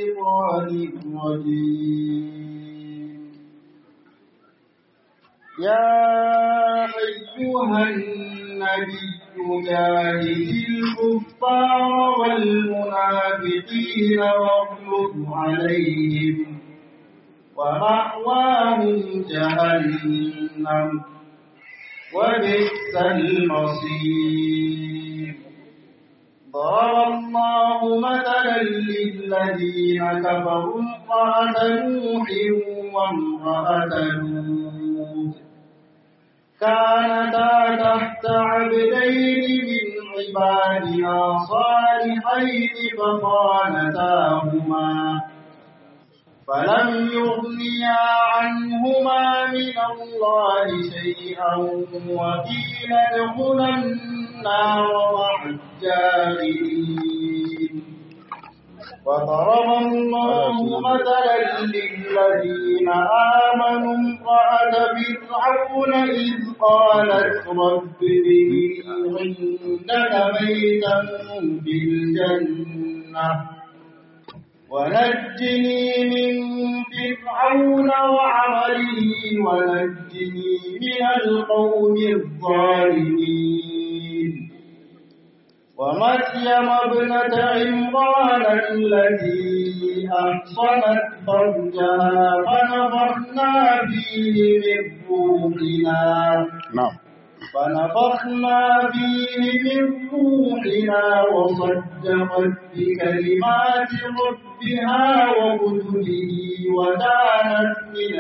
الشيطان الرجيم يا أيها النبي جاهد الكفار والمنافقين واغلظ عليهم ومأواهم جهنم وبئس المصير ضرب الله مثلا للذين كفروا امرأة نوح وامرأة لوط كانتا تحت عبدين من عبادنا صالحين فخانتاهما فلم يغنيا عنهما من الله شيئا وقيل ادخلا النار مع الجاهلين وضرب الله مثلا للذين آمنوا امرأة فرعون إذ قالت رب ابن عندك بيتا في الجنة ونجني من فرعون وعمله ونجني من القوم الظالمين ومريم ابنة عمران التي أحصنت فرجها فنفخنا فيه من روحنا نعم فنفخنا فيه من روحنا وصدقت بكلمات ربها وكتبه وكانت من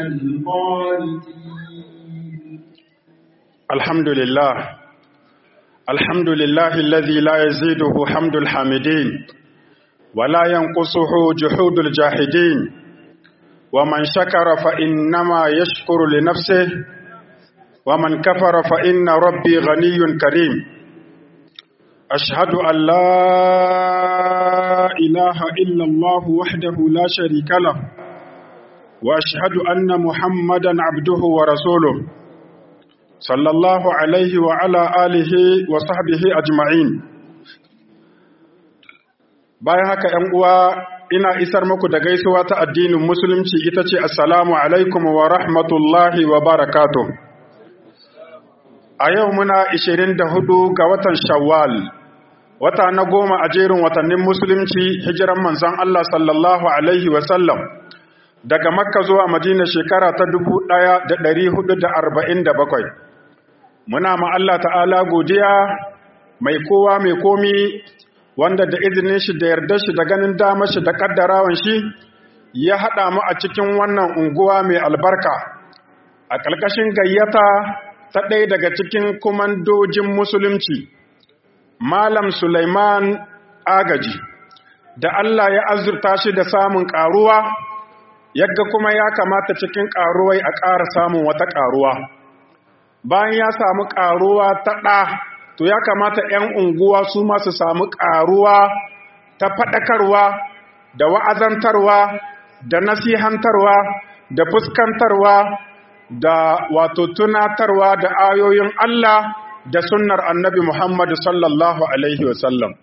القانتين الحمد لله الحمد لله الذي لا يزيده حمد الحامدين ولا ينقصه جحود الجاحدين ومن شكر فإنما يشكر لنفسه ومن كفر فإن ربي غني كريم أشهد أن لا إله إلا الله وحده لا شريك له وأشهد أن محمدا عبده ورسوله صلى الله عليه وعلى آله وصحبه أجمعين bayan haka ‘yan uwa ina isar muku da gaisuwa ta addinin musulunci ita ce assalamu alaikum wa rahmatullahi wa barakatuh a yau muna 24 ga watan shawwal wata na goma a jerin watannin musulunci hijiran manzon Allah sallallahu alaihi wasallam daga makka zuwa madina shekara ta 1447 muna ma Allah ta'ala godiya mai kowa mai komi wanda da izinin shi da yarda shi da ganin damar shi da kaddarawan shi ya haɗa mu a cikin wannan unguwa mai albarka a ƙarƙashin gayyata ta ɗaya daga cikin kumandojin musulunci Malam Sulaiman Agaji da Allah ya azurta shi da samun ƙaruwa yadda kuma ya kamata cikin ƙaruwai a ƙara samun wata ƙaruwa bayan ya samu ƙaruwa ta ɗa to ya kamata 'yan unguwa su masu samu ƙaruwa ta faɗakarwa da wa'azantarwa da nasihantarwa da fuskantarwa da wato tunatarwa da ayoyin Allah da sunnar annabi Muhammadu sallallahu Alaihi wasallam.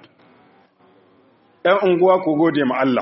‘Yan unguwa ku gode ma Allah.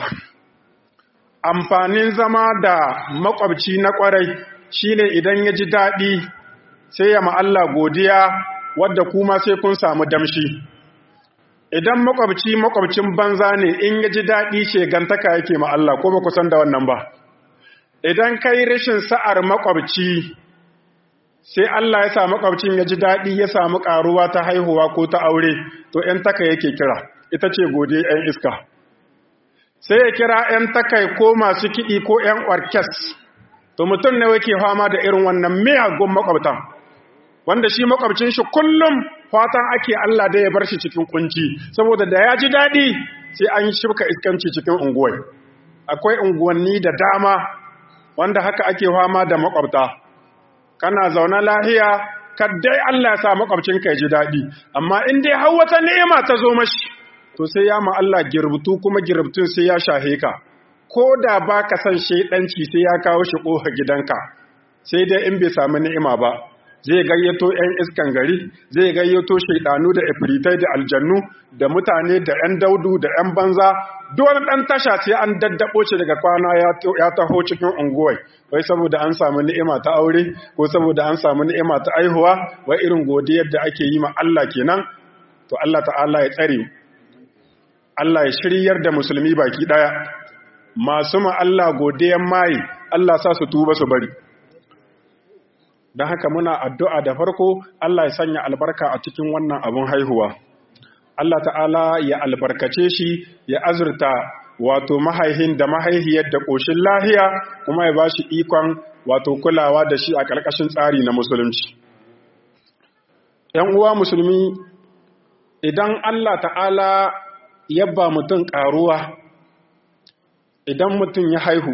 Amfanin zama da makwabci na ƙwarai shi ne idan ya ji daɗi sai ya Allah godiya wadda kuma sai kun samu damshi. Idan makwabci makwabcin banza ne in ya ji daɗi shegantaka yake ma Allah ko ba ku san da wannan ba. Idan kai rashin sa'ar makwabci sai Allah ya sa makwabcin ya ji daɗi ya samu ƙaruwa ta haihuwa ko ta aure to ‘yan taka yake kira ita ce gode ‘yan iska sai ya kira ‘yan takai ko masu kiɗi ko ‘yan orkes to mutum ne wake fama da irin wannan miyagun makwabtan wanda shi makwabcin shi kullum fatan ake Allah da ya bar shi cikin kunci saboda da ya ji daɗi sai an shirka iskanci cikin unguwai akwai unguwanni da dama wanda haka ake fama da makwabta kana zaune lahiya kaddai Allah ya sa makwabcinka ya ji daɗi amma in dai har wata ni'ima ta zo mashi to sai ya ma Allah girbutu kuma girbutun sai ya shahe ka ko da ba ka san shaidanci sai ya kawo shi ƙofa gidanka sai dai in bai sami ni'ima ba zai gayyato 'yan iskan gari zai gayyato shaidanu da ifritai da aljannu da mutane da 'yan daudu da 'yan banza duwar ɗan tasha sai an daddabo shi daga kwana ya taho cikin unguwai wai saboda an samu ni'ima ta aure ko saboda an samu ni'ima ta aihuwa wai irin godiyar da ake yi ma Allah kenan to Allah ta'ala ya tsare Allah ya shiryar da musulmi baki daya masu ma Allah godiyan mai Allah sa su tuba su bari don haka muna addu'a da farko Allah ya sanya albarka a cikin wannan abin haihuwa Allah ta'ala ya albarkace shi ya azurta wato mahaihin da mahaihiyar da ƙoshin lahiya kuma ya ba shi ikon wato kulawa da shi a ƙarƙashin tsari na musulunci ‘yan uwa musulmi idan Allah ta'ala ya ba mutum ƙaruwa idan mutum ya haihu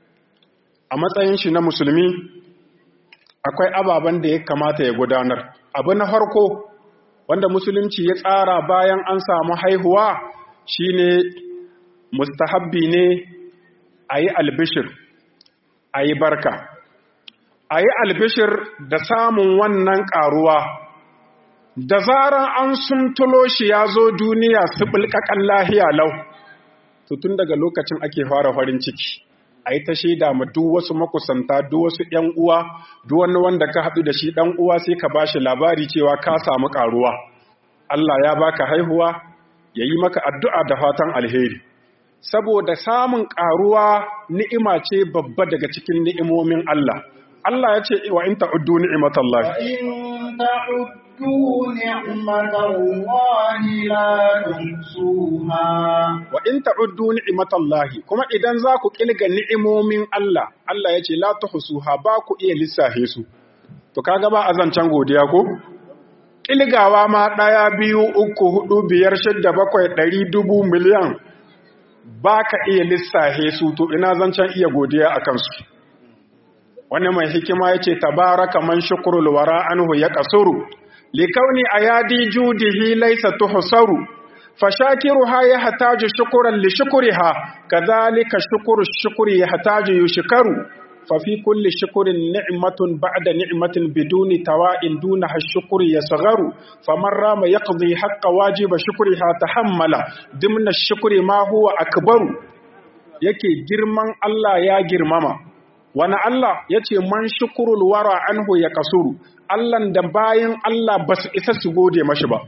a matsayin shi na musulmi akwai ababen da ya kamata ya gudanar abu na farko wanda musulunci ya tsara bayan an samu haihuwa shine mustahabbi ne a yi albishir a yi barka a yi albishir da samun wannan ƙaruwa da zaran an sumtulo shi ya zo duniya su ɓulƙaƙan lahiya lau tun daga lokacin ake fara farin ciki a yi ta shaida ma duk wasu makusanta duk wasu ‘yan uwa duk wani wanda ka haɗu da shi ɗan uwa sai ka ba shi labari cewa ka samu ƙaruwa Allah ya baka haihuwa ya yi maka addu'a da fatan alheri saboda samun ƙaruwa ni'ima ce babba daga cikin ni'imomin Allah Allah ya ce wa in ta'uddu ni'imatallahi wa in ta'uddu ni'matallahi la tuhsuha wa in ta'uddu ni'matallahi kuma idan za ku kilga ni'imomin Allah Allah ya ce la tuhsuha ba ku iya lissafe su to kaga ba azancan godiya ko kilgawa ma ɗaya biyu uku hudu biyar shidda bakwai ɗari dubu miliyan ba ka iya lissahe su to ina zancen iya godiya a kansu wani mai hikima ya ce tabaraka man shukurul wara anhu ya kasuru likauni a yadi judihi laisa tuhsaru fashakiruha ya hataju shukuran li shukuriha kadhalika shukuru shukuri ya hataju yushkaru ففي كل شكر نعمة بعد نعمة بدون تواء دونها الشكر يصغر فمن رام يقضي حق واجب شكرها تحمل ضمن الشكر ما هو أكبر yake girman Allah ya girmama wani Allah ya ce man shukurul wara anhu ya kasuru Allahn da bayan Allah ba su isa su gode mashi ba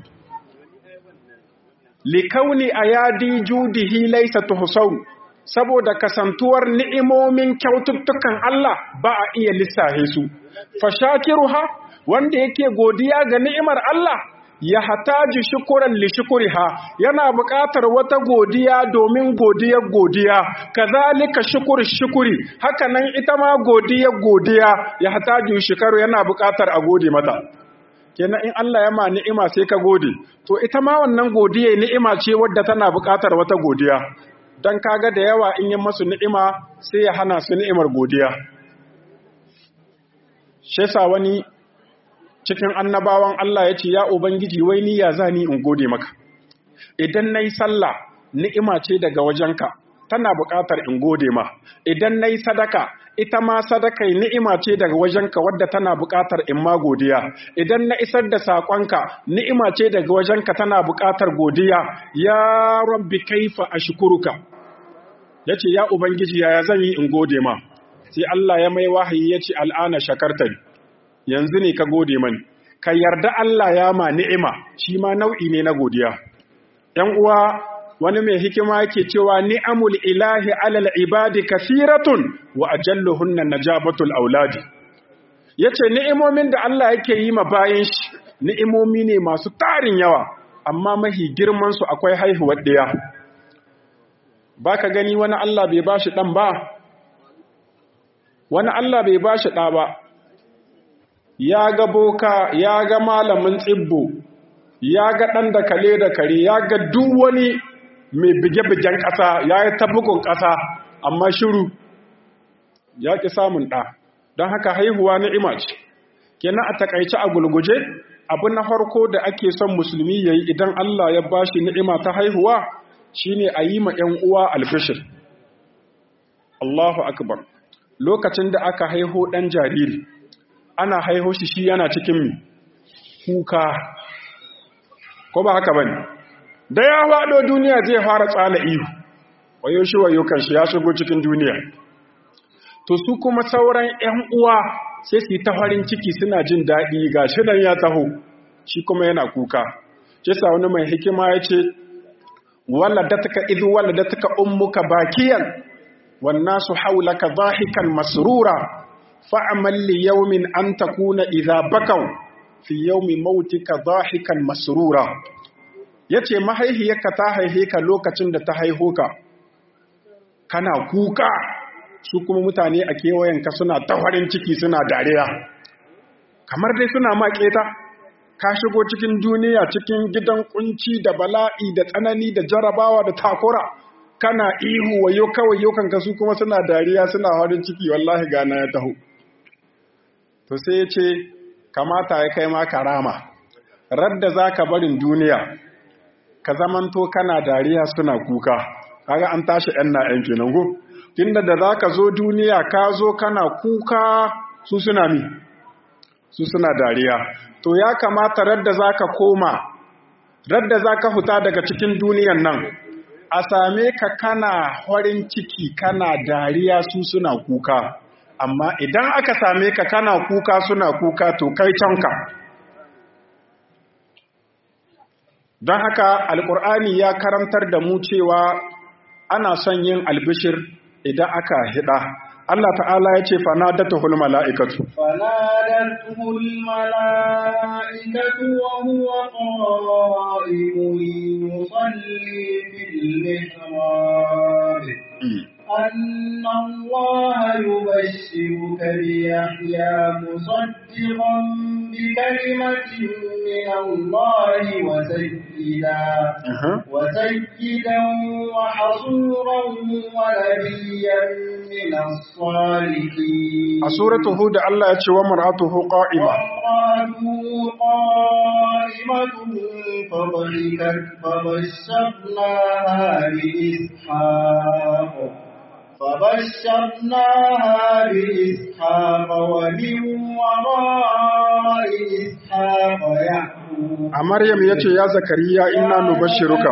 likauni a yadi judihi laisa tuhsaru saboda kasantuwar ni'imomin kyaututtukan Allah ba a iya lissahe su fashakiruha wanda yake godiya ga ni'imar Allah ya hataji shukuran li shukuriha yana buƙatar wata godiya domin godiyar godiya kazalika shukur shukuri haka nan ita ma godiyar godiya ya hataji shukaru yana buƙatar a gode mata kenan in Allah ya ma ni'ima sai ka gode to ita ma wannan godiya ni'ima ce wadda tana buƙatar wata godiya don kaga da yawa in yi masu ni'ima sai ya hana su ni'imar godiya. Shesa wani cikin annabawan Allah ya ce, “Ya Ubangiji, wai ni ya za ni in gode maka, idan na yi sallah ni'ima ce daga wajenka, tana buƙatar in gode ma, idan na yi sadaka, ita ma sadaka ni'ima ce daga wajenka wadda tana buƙatar in ma godiya, idan na isar da saƙonka ni'ima ce daga wajenka tana buƙatar godiya, ya rabbi kaifa a shukuruka. ya ce, “Ya Ubangiji, yaya zan yi in gode ma?” Sai Allah ya mai wahayi ya ce, “Al'ana shakartari, yanzu ne ka gode mani, ka yarda Allah ya ma ni'ima, shi ma nau'i ne na godiya. ‘Yan uwa, wani mai hikima yake cewa ni'amul ilahi alal ibadi kasiratun wa ajalluhunna najabatul auladi. Ya ce, ni'imomin da Allah yake yi ma bayan shi, ni'imomi ne masu tarin yawa, amma mahi girmansu akwai haihuwar ɗaya. ba ka gani wani Allah bai ba shi ɗan ba, wani Allah bai ba shi ɗa ba, ya ga boka, ya ga malamin tsibbo, ya ga ɗan da kale da kare, ya ga duk wani mai bige-bigen ƙasa, ya yi tabbugun ƙasa, amma shiru ya ƙi samun ɗa, don haka haihuwa ni'ima ce. Kenan a taƙaice a gulguje, abu na farko da ake son musulmi ya yi idan Allah ya ba shi ni'ima ta haihuwa, shine a yi ma ‘yan uwa alfishir. Allahu Akbar, lokacin da aka haiho ɗan jariri, ana haiho shi shi yana cikin mi kuka ko ba haka bane da ya faɗo duniya zai fara tsala ihu wayo shi wayo kan shi ya shigo cikin duniya to su kuma sauran ƴan uwa sai su yi ta farin ciki suna jin daɗi ga shi nan ya taho shi kuma yana kuka shi sa wani mai hikima ya ce waladatka idh waladatka ummuka bakiyan wan nasu hawlaka dhahikan masrura fa'amal li yawmin an takuna idha bakaw fi yawmi mautika dhahikan masrura yace mahaihiyarka ta haihe ka lokacin da ta haiho ka kana kuka su kuma mutane a kewayenka suna ta farin ciki suna dariya kamar dai suna maƙeta ka shigo cikin duniya cikin gidan kunci da bala'i da tsanani da jarabawa da takura kana ihu wayo kawai yau kanka su kuma suna dariya suna farin ciki wallahi gana ya taho to sai ya ce kamata ya kai ma karama radda za ka barin duniya ka zamanto kana dariya suna kuka kaga an tashi yan na yan kenan go tunda da za ka zo duniya ka zo kana kuka su suna mi su suna dariya to ya kamata radda za ka koma radda za ka huta daga cikin duniyan nan a same ka kana farin ciki kana dariya su suna kuka amma idan aka same ka kana kuka suna kuka to kai canka don haka alkur'ani ya karantar da mu cewa ana son yin albishir idan aka hida Allah ta'ala ya ce fanadatuhul mala'ikatu fanadatuhul mala'ikatu wa huwa qa'imun yusalli fil mihrab أن الله يبشرك بيحيى مصدقا بكلمة من الله وسيدا وسيدا وحصورا ونبيا من الصالحين سورة هود الله يتشي ومرأته قائمة وامرأته قائمة فضحكت فبشرناها بإسحاق فبشرناها بإسحاق ومن وراء إسحاق يعقوب مريم يتي يا زكريا إنا نبشرك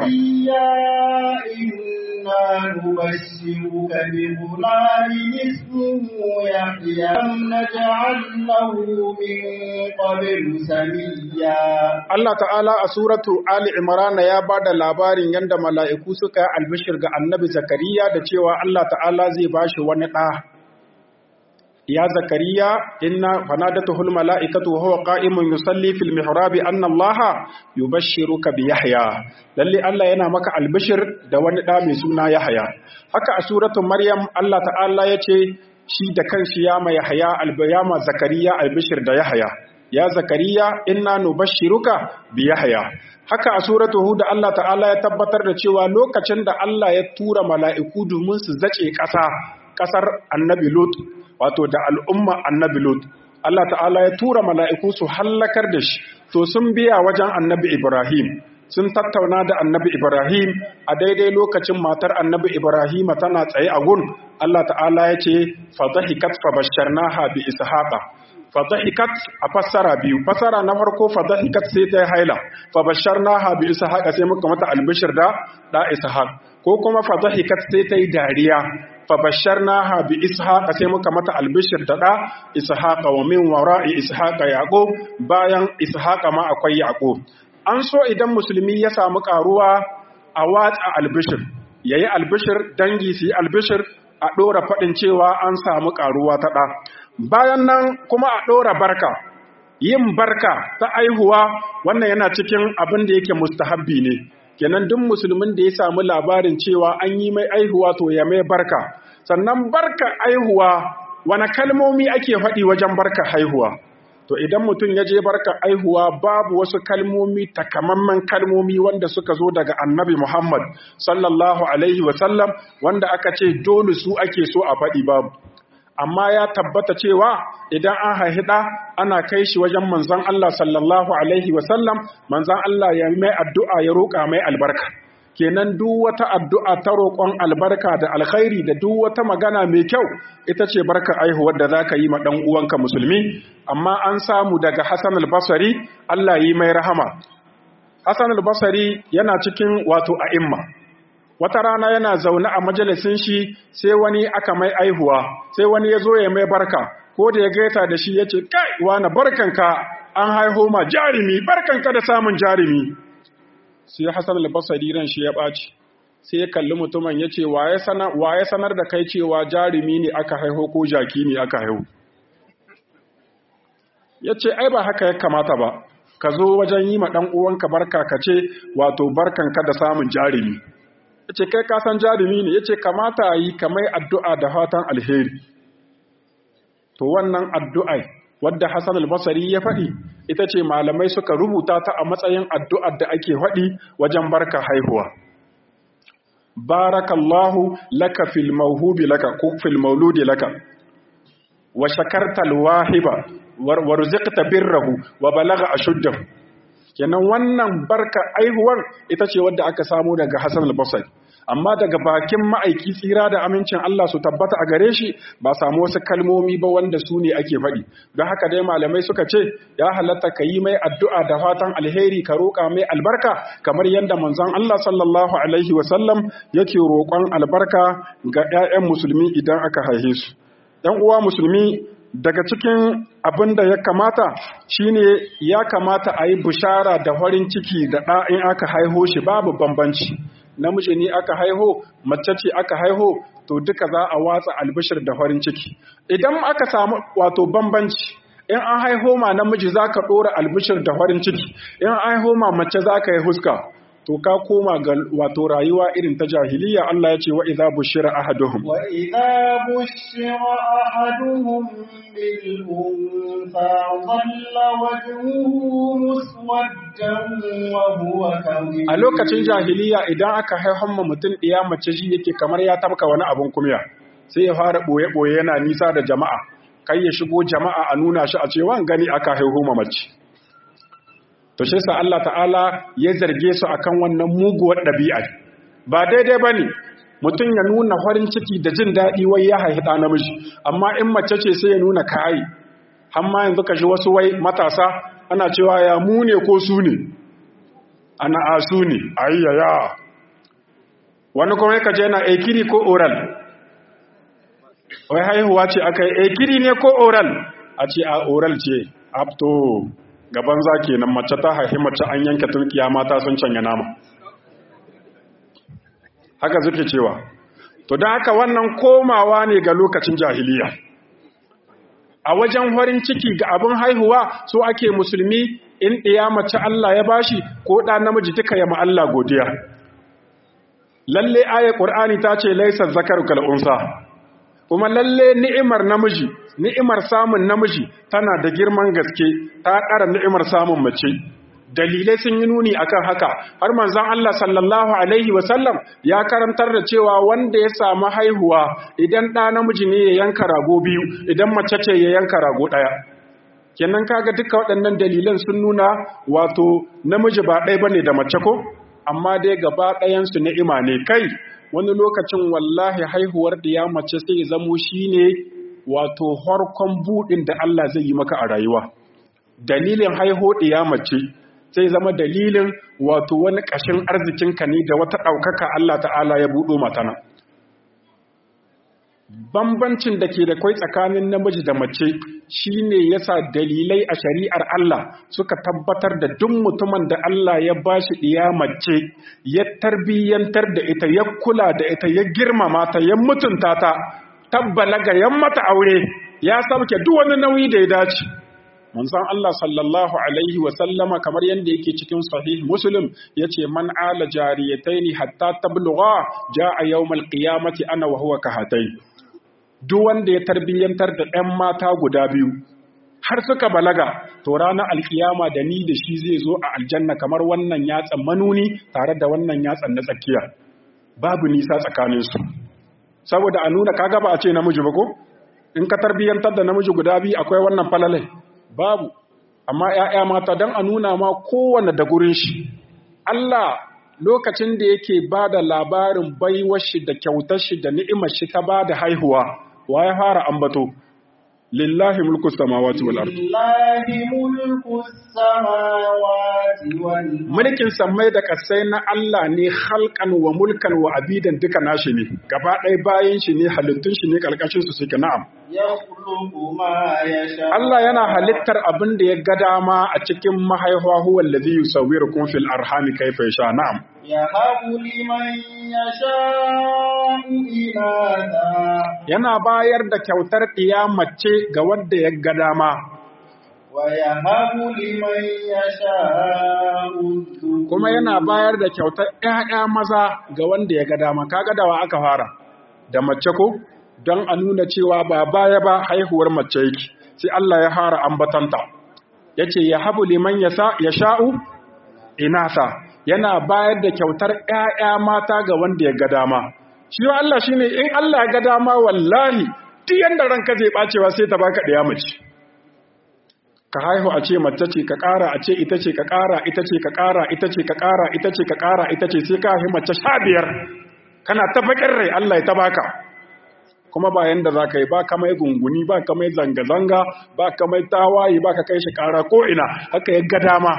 إنا نبشرك بغلام اسمه يحيى لم نجعل له من قبل سميا Allah ta'ala a suratu Ali Imran ya ba da labarin yadda mala'iku suka yi albishir ga annabi Zakariya da cewa Allah ta'ala zai ba shi wani ɗa. Ya Zakariya, inna fanadatuhul mala'ikatu wa huwa qa'imun yusalli fil mihrabi anna Allah yubashshiruka bi Yahya. Lalle Allah yana maka albishir da wani ɗa mai suna Yahya. Haka a suratu Maryam Allah ta'ala ya ce shi da kanshi ya ma Yahya albayama Zakariya albishir da Yahya. ya zakariya inna nubashshiruka bi yahya haka a suratu hud Allah ta'ala ya tabbatar da cewa lokacin da Allah ya tura mala'iku domin su zace ƙasa ƙasar annabi lut wato da al'umma annabi lut Allah ta'ala ya tura mala'iku su hallakar da shi to sun biya wajen annabi Ibrahim sun tattauna da annabi Ibrahim a daidai lokacin matar annabi Ibrahim tana tsaye a gun Allah ta'ala ya ce fa dhahikat fa basharnaha bi ishaqa fadahikat a fassara biyu fassara na farko fadahikat sai ta yi haila fa basharnaha bi ishaq sai muka mata albishir da da ishaq ko kuma fadahikat sai ta yi dariya fa basharnaha bi ishaq sai muka mata albishir da da ishaq wa min wara'i ishaq yaqub bayan ishaq ma akwai yaqub an so idan musulmi ya samu karuwa a watsa albishir yayi albishir dangi su yi albishir a ɗora faɗin cewa an samu ƙaruwa ta ɗa bayan nan kuma a ɗora barka yin barka ta aihuwa wannan yana cikin abin da yake mustahabbi ne kenan duk musulmin da ya samu labarin cewa an yi mai aihuwa to ya mai barka sannan barka aihuwa wani kalmomi ake faɗi wajen barka haihuwa to idan mutum ya je barka aihuwa babu wasu kalmomi takamamman kalmomi wanda suka zo daga annabi Muhammad sallallahu alaihi wasallam wanda aka ce dole su ake so a faɗi babu amma ya tabbata cewa idan an haihida ana kai shi wajen manzon Allah sallallahu alaihi wasallam manzon Allah ya mai addu'a ya roƙa mai albarka kenan duk wata addu'a ta roƙon albarka da alkhairi da duk wata magana mai kyau ita ce barka aihuwar da zaka yi ma dan uwanka musulmi amma an samu daga Hassan al-Basri Allah yi mai rahama Hassan al-Basri yana cikin wato a'imma wata rana yana zaune a majalisin shi sai wani aka mai aihuwa sai wani ya zo ya mai barka ko da ya gaita da shi ya ce kai wani barkanka an haihu ma jarumi barkanka da samun jarumi sai Hassan al-Basri ran shi ya ɓaci sai ya kalli mutumin ya ce wa ya sanar da kai cewa jarumi ne aka haihu ko jaki ne aka haihu ya ce ai ba haka ya kamata ba ka zo wajen yi ma ɗan uwanka barka ka ce wato barkanka da samun jarumi ya ce kai kasan jarumi ne ya ce kamata a yi kamai addu'a da fatan alheri to wannan addu'ai wadda Hassan al-Basri ya faɗi ita ce malamai suka rubuta ta a matsayin addu'ar da ake faɗi wajen barka haihuwa barakallahu laka fil mawhubi laka ko fil mauludi laka wa shakarta al-wahiba wa rizqta birrahu wa balagha ashuddahu kenan wannan barka aihuwar ita ce wadda aka samu daga Hassan al-Basri amma daga bakin ma'aiki tsira da amincin Allah su tabbata a gare shi ba samu wasu kalmomi ba wanda su ne ake faɗi don haka dai malamai suka ce ya halatta ka yi mai addu'a da fatan alheri ka roƙa mai albarka kamar yadda manzon Allah sallallahu alaihi wasallam yake roƙon albarka ga 'ya'yan musulmi idan aka haihe su ‘yan uwa musulmi daga cikin abin da ya kamata shine ya kamata a yi bishara da farin ciki da ɗa'in aka haiho shi babu bambanci namiji ne aka haiho mace ce aka haiho to duka za a watsa albishir da farin ciki idan aka samu wato bambanci in an haiho ma namiji zaka dora albishir da farin ciki in an haiho ma mace zaka yi huska to ka koma ga wato rayuwa irin ta jahiliya Allah ya ce wa idza bushira ahaduhum wa idza bushira ahaduhum bil unsa dhalla wajhuhu muswaddan wa huwa kadhib a lokacin jahiliya idan aka haihon ma mutum ɗiya mace shi yake kamar ya tabka wani abun kumya sai ya fara boye boye yana nisa da jama'a kai ya shigo jama'a a nuna shi a cewa gani aka haihu ma mace to shi sa Allah ta'ala ya zarge su akan wannan muguwar ɗabi'a ba daidai ba ne mutum ya nuna farin ciki da jin daɗi wai ya haihi ɗa namiji amma in mace ce sai ya nuna kayi amma yanzu ka shi wasu wai matasa ana cewa ya mu ne ko su ne ana a su ne ayyaya wani kuma ya kaje yana ekiri ko oral wai haihuwa ce aka yi ekiri ne ko oral a ce a oral ce apto gaban za ke nan mace ta haihi mace an yanke turkiya mata sun canya nama haka zuke cewa to don haka wannan komawa ne ga lokacin jahiliya a wajen farin ciki ga abin haihuwa so ake musulmi in ɗiya mace Allah ya bashi ko ɗa namiji duka ya Allah godiya lalle ayat qur'ani ta ce laisa zakaru kal unsa kuma lalle ni'imar namiji ni'imar samun namiji tana da girman gaske ta ƙara ni'imar samun mace dalilai sun yi nuni akan haka har manzon Allah sallallahu alaihi wasallam ya karantar da cewa wanda ya samu haihuwa idan ɗa namiji ne ya yanka rago biyu idan mace ce ya yanka rago ɗaya kenan kaga duka waɗannan dalilan sun nuna wato namiji ba ɗaya bane da mace ko amma dai gaba ɗayansu ni'ima ne kai wani lokacin wallahi haihuwar da ya mace sai ya zamo shine wato harkon buɗin da Allah zai yi maka a rayuwa dalilin haiho ya mace sai zama dalilin wato wani ƙashin arzikinka ne da wata ɗaukaka Allah ta'ala ya buɗo matana bambancin da ke da kwai tsakanin namiji da mace shine yasa dalilai a shari'ar Allah suka tabbatar da duk mutumin da Allah ya bashi ɗiya mace ya tarbiyyantar da ita ya kula da ita ya girmama ta ya mutunta ta tabbalaga yan mata aure ya sauke duk wani nauyi da ya dace manzon Allah sallallahu alaihi wa sallama kamar yanda yake cikin sahih muslim yace man ala jariyataini hatta tablugha jaa yawmal qiyamati ana wa huwa kahatai duk wanda ya tarbiyyantar da ɗan mata guda biyu har suka balaga to ranar alkiyama da ni da shi zai zo a aljanna kamar wannan yatsan manuni tare da wannan yatsan na tsakiya babu nisa tsakaninsu saboda a nuna kaga ba a ce namiji ba ko in ka tarbiyyantar da namiji guda biyu akwai wannan falalai babu amma ‘ya'ya mata don a nuna ma kowane da gurin shi Allah lokacin da yake ba da labarin baiwar shi da kyautar shi da ni'imar shi ta ba da haihuwa wa ya fara ambato lillahi mulku samawati wal ard lillahi mulku samawati wal mulkin sammai da kasai na Allah ne halkan wa mulkan wa abidan duka nashi ne gaba ɗaya bayan shi ne halittun shi ne karkashin su suke na'am yakhluqu ma yasha Allah yana halittar abin da ya ga dama a cikin mahaifa huwa allazi yusawwirukum fil arhami kayfa yasha na'am yahabu liman yasha'u inatha yana bayar da kyautar ɗiya mace ga wanda ya ga dama wa yahabu liman yasha'u dhukur kuma yana bayar da kyautar ƴaƴa maza ga wanda ya ga dama kaga dawa aka fara da mace ko don a nuna cewa ba baya ba haihuwar mace yake sai Allah ya fara ambatanta yace ya habu liman yasa yasha'u inasa yana bayar da kyautar ƴaƴa mata ga wanda ya ga dama shi wa Allah shine in Allah ya ga dama wallahi duk yanda ranka zai bacewa sai ta baka ɗaya mace ka haihu a ce mace ce ka ƙara a ce ita ce ka ƙara ita ce ka ƙara ita ce ka ƙara ita ce ka ƙara ita ce sai ka haihu mace sha biyar kana ta bakin rai Allah ya ta baka kuma ba yanda za ka yi ba ka mai gunguni ba ka mai zanga-zanga ba ka mai tawaye ba ka kai shi ƙara ko ina haka ya ga dama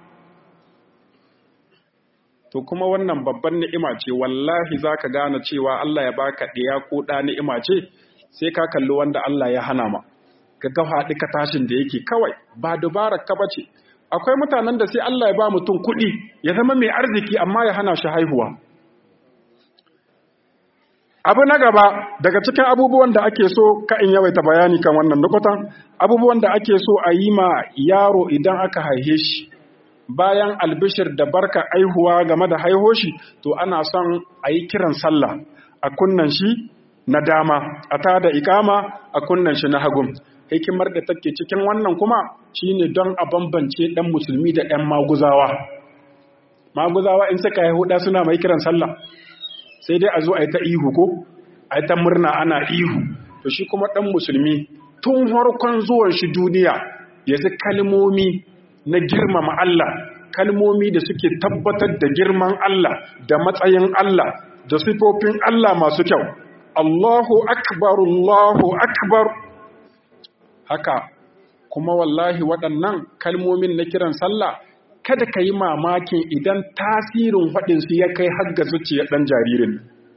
to kuma wannan babban ni'ima ce wallahi za ka gane cewa Allah ya baka ɗaya ko ɗa ni'ima ce sai ka kalli wanda Allah ya hana ma ka ga faɗi ka tashin da yake kawai ba dubarar ka bace akwai mutanen da sai Allah ya ba mutum kuɗi ya zama mai arziki amma ya hana shi haihuwa abu na gaba daga cikin abubuwan da ake so ka in yawaita bayani kan wannan nukutan abubuwan da ake so a yi ma yaro idan aka haihe shi bayan albishir da barka aihuwa game da haiho shi to ana son a yi kiran sallah a kunnan shi na dama a ta da ikama a kunnan shi na hagun hikimar da take cikin wannan kuma shine don a bambance dan musulmi da ɗan maguzawa maguzawa in suka haihu da suna mai kiran sallah sai dai a zo a yi ta ihu ko a yi ta murna ana ihu to shi kuma ɗan musulmi tun farkon zuwan shi duniya yanzu kalmomi na girmama Allah kalmomi da suke tabbatar da girman Allah da matsayin Allah da sifofin Allah masu kyau Allahu akbar Allahu akbar haka kuma wallahi waɗannan kalmomin na kiran sallah kada ka yi mamakin idan tasirin faɗinsu ya kai har ga zuciyar ɗan jaririn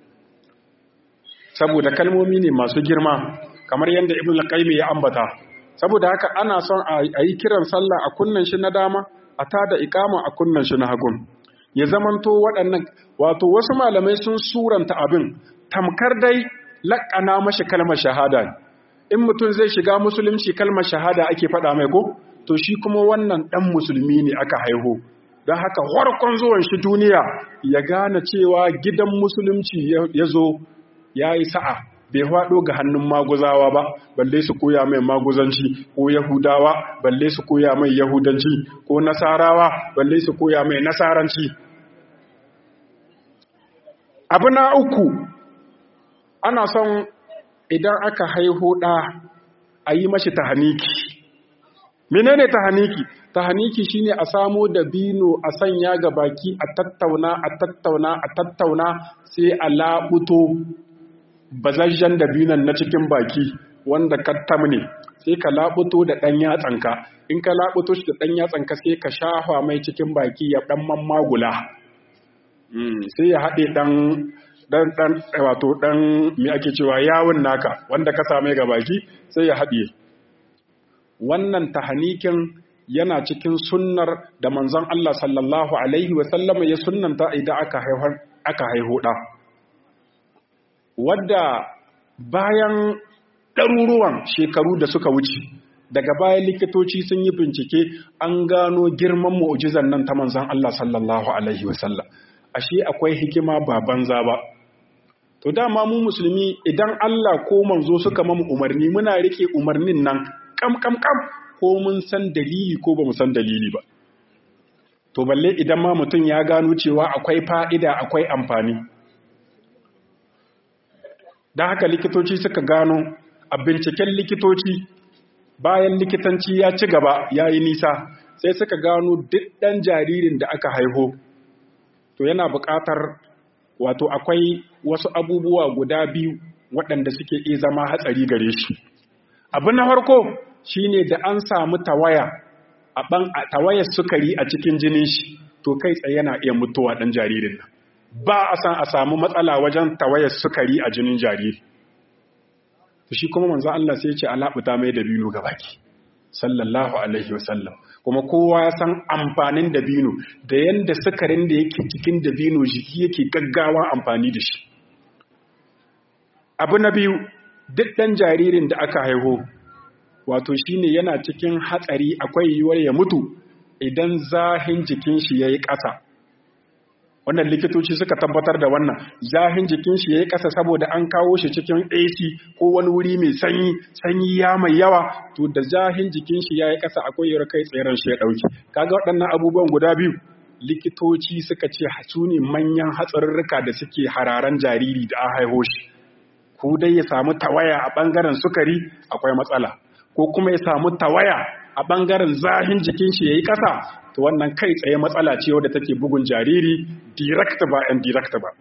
saboda kalmomi ne masu girma kamar yadda ibn al ya ambata saboda haka ana son a yi kiran sallah a kunnan shi na dama a tada ikama a kunnan shi na hagun ya zamanto waɗannan wato wasu malamai sun suranta abin tamkar dai laƙana mashi kalmar shahada in mutum zai shiga musulunci kalmar shahada ake faɗa mai ko to shi kuma wannan ɗan musulmi ne aka haihu don haka harkon zuwan shi duniya ya gane cewa gidan musulunci ya zo ya yi sa'a bai haɗo ga hannun maguzawa ba balle su koya mai maguzanci ko yahudawa balle su koya mai yahudanci ko nasarawa balle su koya mai nasaranci abu na uku ana son idan aka haihu ɗa a yi mashi tahaniki menene tahaniki tahaniki shine a samo dabino a sanya ga baki a tattauna a tattauna a tattauna sai a labuto bazajjen dabinon na cikin baki wanda kattam ne sai ka labuto da ɗan yatsanka in ka labuto shi da ɗan yatsanka sai ka shafa mai cikin baki ya ɗan mammagula sai ya haɗe ɗan ɗan ɗan wato ɗan me ake cewa yawun naka wanda ka same ga baki sai ya haɗe wannan tahanikin yana cikin sunnar da manzon Allah sallallahu alaihi wa sallama ya sunnanta idan aka haihar aka haihu ɗa wadda bayan ɗaruruwan shekaru da suka wuce daga bayan likitoci sun yi bincike an gano girman mu'ujizan nan ta manzon Allah sallallahu alaihi wa sallam ashe akwai hikima ba banza ba to dama mu musulmi idan Allah ko manzo suka mamu umarni muna rike umarnin nan kam kam kam ko mun san dalili ko ba mu san dalili ba to balle idan ma mutum ya gano cewa akwai fa'ida akwai amfani don haka likitoci suka gano a binciken likitoci bayan likitanci ya ci gaba ya yi nisa sai suka gano duk ɗan jaririn da aka haiho to to yana buƙatar wato akwai wasu abubuwa guda biyu waɗanda suke iya zama hatsari gare shi abu na farko shine da an samu tawaya a ban tawayar sukari a cikin jinin shi to kai tsaye yana iya mutuwa ɗan jaririn nan ba a san a samu matsala wajen tawayar sukari a jinin jariri to shi kuma manzo Allah sai ya ce alabuta mai dabino gabaki sallallahu alaihi wasallam kuma kowa ya san amfanin dabino da yanda sukarin da yake cikin dabino jiki yake gaggawa amfani da shi abu na biyu duk ɗan jaririn da aka haihu wato shine yana cikin hatsari akwai yiwuwar ya mutu idan zahin jikin shi yayi ƙasa wannan likitoci suka tabbatar da wannan zahin jikin shi yayi ƙasa saboda an kawo shi cikin AC ko wani wuri mai sanyi sanyi ya mai yawa to da zahin jikin shi yayi ƙasa akwai yiwuwar kai tseren shi ya dauki kaga waɗannan abubuwan guda biyu likitoci suka ce su ne manyan hatsarurruka da suke hararan jariri da an haihu shi ko dai ya samu tawaya a ɓangaren sukari akwai matsala ko kuma ya samu tawaya a ɓangaren zahin jikin shi ya yi ƙasa to wannan kai tsaye matsala ce wadda take bugun jariri direct ba and direct ba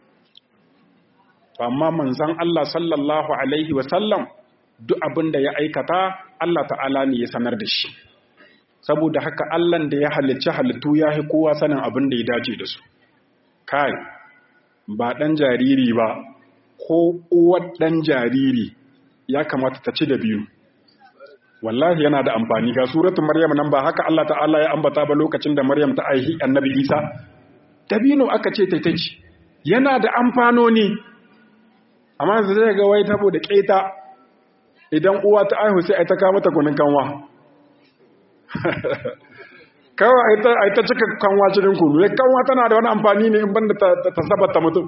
amma manzan Allah sallallahu alaihi wasallam duk abin da ya aikata Allah ta'ala ne ya sanar da shi saboda haka Allah da ya halicci halittu ya fi kowa sanin abin da ya dace da su kai ba ɗan jariri ba ko uwar ɗan jariri ya kamata ta ci da biyu wallahi yana da amfani ga suratun maryam nan ba haka Allah ta'ala ya ambata ba lokacin da maryam ta aihi annabi isa dabino aka ce ta ci yana da amfanoni amma zai ga wai tabo da keta idan uwa ta aihu sai ai ta kawo mata kunin kanwa kawai ai ta cika kanwa cikin kunu kanwa tana da wani amfani ne in banda ta sabata mutum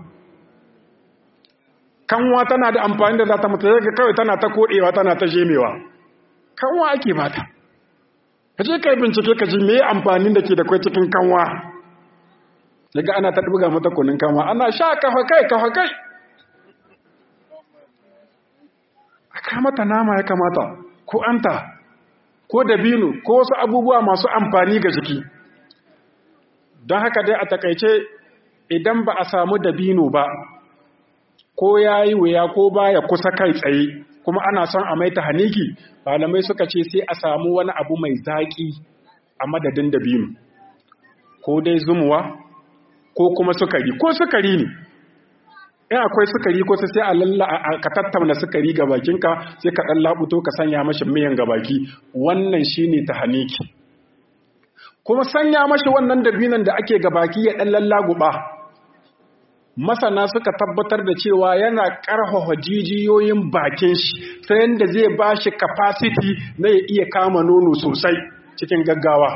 kanwa tana da amfani da za ta mutu ga kawai tana ta kodewa tana ta shemewa kanwa ake bata ka je kai bincike ka ji me amfanin da ke da kai cikin kanwa daga ana ta buga mata kunin kanwa ana sha kafa kai kafa kai aka mata nama ya kamata ko anta ko dabino ko wasu abubuwa masu amfani ga jiki don haka dai a takaice idan ba a samu dabino ba ko ya yi wuya ko baya kusa kai tsaye kuma ana son a maita haniki malamai suka ce sai a samu wani abu mai zaƙi a madadin dabino ko dai zumuwa ko kuma sukari ko sukari ne in akwai sukari ko sai a lalla ka tattauna sukari ga bakinka sai ka dan labuto ka sanya mashi miyan ga baki wannan shine ta haniki kuma sanya mashi wannan dabinon da ake ga baki ya dan lallaguba masana suka tabbatar da cewa yana ƙarfafa jijiyoyin bakin shi ta yadda zai ba shi capacity na ya iya kama nono sosai cikin gaggawa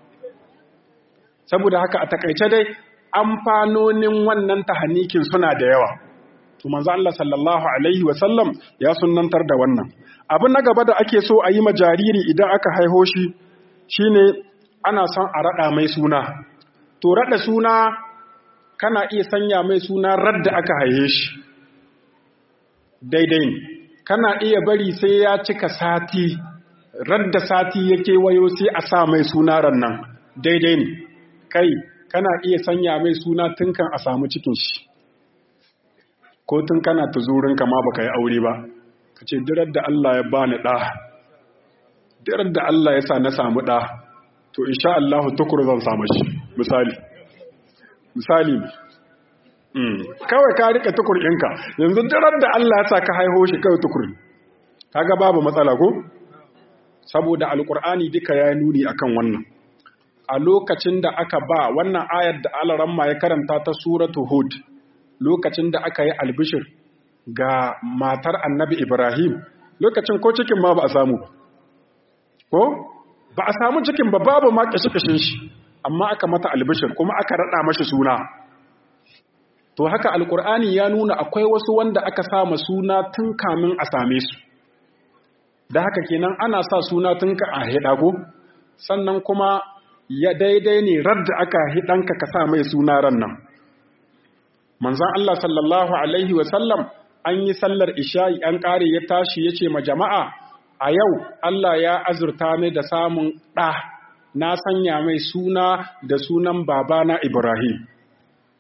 saboda haka a takaice dai amfanonin wannan tahanikin suna da yawa to manzo Allah sallallahu alaihi wasallam ya sunnantar da wannan abin na gaba da ake so a yi ma jariri idan aka haiho shi shine ana son a rada mai suna to rada suna kana iya sanya mai suna radda aka haihe shi daidai ne kana iya bari sai ya cika sati radda sati yake wayo sai a sa mai suna rannan daidai ne kai kana iya sanya mai suna tun kan a samu cikin shi ko tun kana tuzurin ma baka yi aure ba ka ce dirar da Allah ya bani ɗa dirar da Allah ya sa na samu ɗa to insha Allah tukur zan samu shi misali misali kawai ka rika tukur ɗinka yanzu dirar da Allah ya sa ka haiho shi kawai tukur kaga babu matsala ko saboda alkur'ani duka ya nuni akan wannan a lokacin da aka ba wannan ayar da alaramma ya karanta ta suratu hud lokacin da aka yi albishir ga matar annabi ibrahim lokacin ko cikin ma ba a samu ko ba a samu cikin ba babu ma kashe-kashen shi amma aka mata albishir kuma aka rada mashi suna to haka alkur'ani ya nuna akwai wasu wanda aka sama suna tun kamin a same su da haka kenan ana sa suna tun ka a hidago sannan kuma ya daidai ne radda aka hidanka ka sa mai suna ran nan manzon Allah sallallahu alaihi wasallam an yi sallar isha'i an kare ya tashi yace ma jama'a a yau Allah ya azurta ni da samun ɗa na sanya mai suna da sunan babana Ibrahim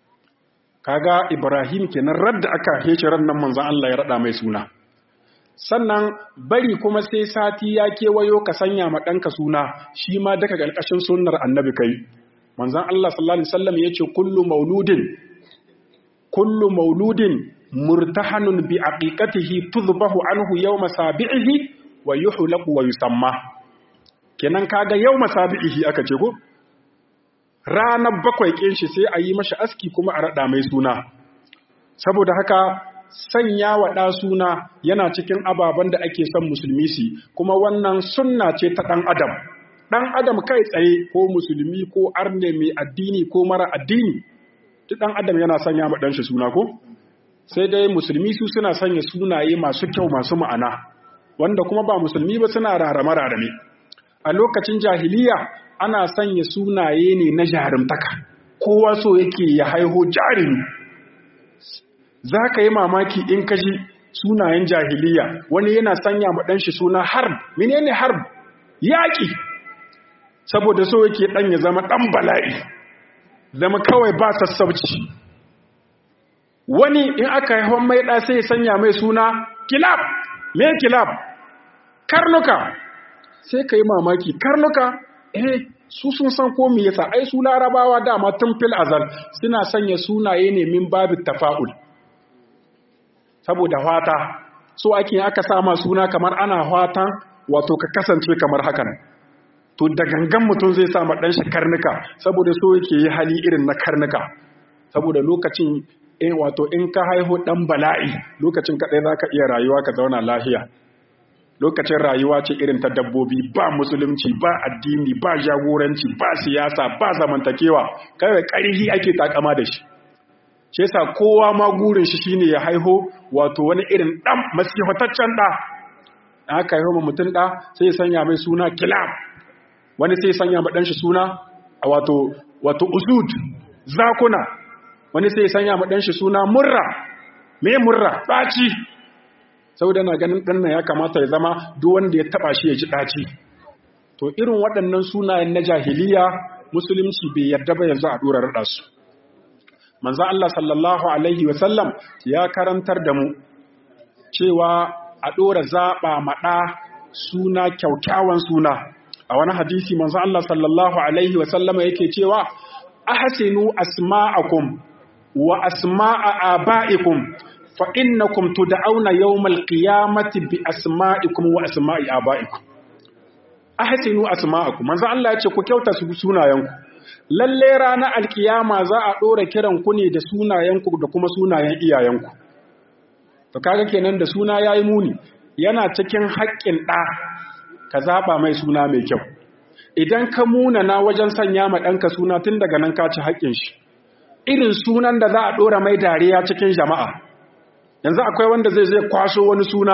kaga Ibrahim kenan radda aka hece ran nan manzon Allah ya rada mai suna sannan bari kuma sai sati ya kewayo ka sanya ma ɗanka suna shi ma daga ƙarƙashin sunnar annabi kai manzon Allah sallallahu alaihi wasallam yace kullu mauludin kullu mauludin murtahanun bi aqiqatihi tudbahu anhu yawma sabi'ihi wa yuhlaqu wa yusamma kenan kaga yawma sabi'ihi aka ce ko ranar bakwai kin shi sai a yi mashi aski kuma a rada mai suna saboda haka sanya wa ɗa suna yana cikin ababen da ake son musulmi su kuma wannan sunna ce ta ɗan adam ɗan adam kai tsaye ko musulmi ko arne mai addini ko mara addini duk ɗan adam yana sanya ma ɗanshi suna ko sai dai musulmi su suna sanya sunaye masu kyau masu ma'ana wanda kuma ba musulmi ba suna rarame rarame a lokacin jahiliya ana sanya sunaye ne na jarumtaka kowa so yake ya haiho jarumi za ka yi mamaki in ka ji sunayen jahiliya wani yana sanya ma ɗanshi suna harb menene harb yaƙi saboda so yake ɗan ya zama ɗan bala'i zama kawai ba sassauci wani in aka haifan mai ɗa sai ya sanya mai suna kilab me kilab karnuka sai ka yi mamaki karnuka eh su sun san ko me yasa ai su larabawa dama tun fil azal suna sanya sunaye ne min babu tafa'ul saboda fata so ake aka sama suna kamar ana fatan wato ka kasance kamar hakan to da gangan mutum zai sa dan shi karnuka saboda so yake yi hali irin na karnuka saboda lokacin in wato in ka haihu dan bala'i lokacin kadai zaka iya rayuwa ka zauna lafiya lokacin rayuwa ce irin ta dabbobi ba musulunci ba addini ba jagoranci ba siyasa ba zamantakewa kawai ƙarhi ake takama da shi shi yasa kowa ma gurin shi shine ya haiho wato wani irin dan masihataccen da aka haihu mutum da sai ya sanya mai suna kilab wani sai ya sanya ma dan shi suna wato wato usud zakuna wani sai ya sanya ma dan shi suna murra me murra daci saboda na ganin dan nan ya kamata ya zama duk wanda ya taba shi ya ji daci to irin waɗannan sunayen na jahiliya musulunci bai yarda ba yanzu a dora rada su manzo Allah sallallahu alaihi wasallam ya karantar da mu cewa a dora zaba maɗa suna kyaukyawan suna a wani hadisi manzo Allah sallallahu alaihi wasallama yake cewa ahsinu asma'akum wa asma'a aba'ikum fa innakum tud'auna yawmal qiyamati bi asma'ikum wa asma'i aba'ikum ahsinu asma'akum manzo Allah ya ce ku kyauta su sunayenku lalle ranar alkiyama za a ɗora kiran ku ne da sunayenku da kuma sunayen iyayenku to kaga kenan da suna yayi muni yana cikin haƙƙin ɗa ka zaɓa mai suna mai kyau idan ka muna na wajen sanya ma ɗanka suna tun daga nan ka ci haƙƙin shi irin sunan da za a ɗora mai dariya cikin jama'a yanzu akwai wanda zai zai kwaso wani suna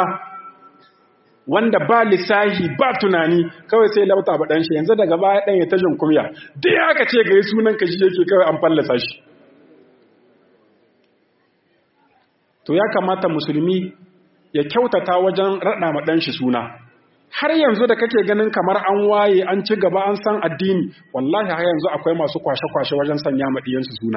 wanda ba lissahi ba tunani kawai sai lauta ba ɗanshi yanzu daga baya ɗan ya tajin kumya duk ya ka ce ga yi sunan ka shi yake kawai an fallasa shi to ya kamata musulmi ya kyautata wajen raɗa ma ɗanshi suna har yanzu da kake ganin kamar an waye an ci gaba an san addini wallahi har yanzu akwai masu kwashe-kwashe wajen sanya ma ɗiyansu suna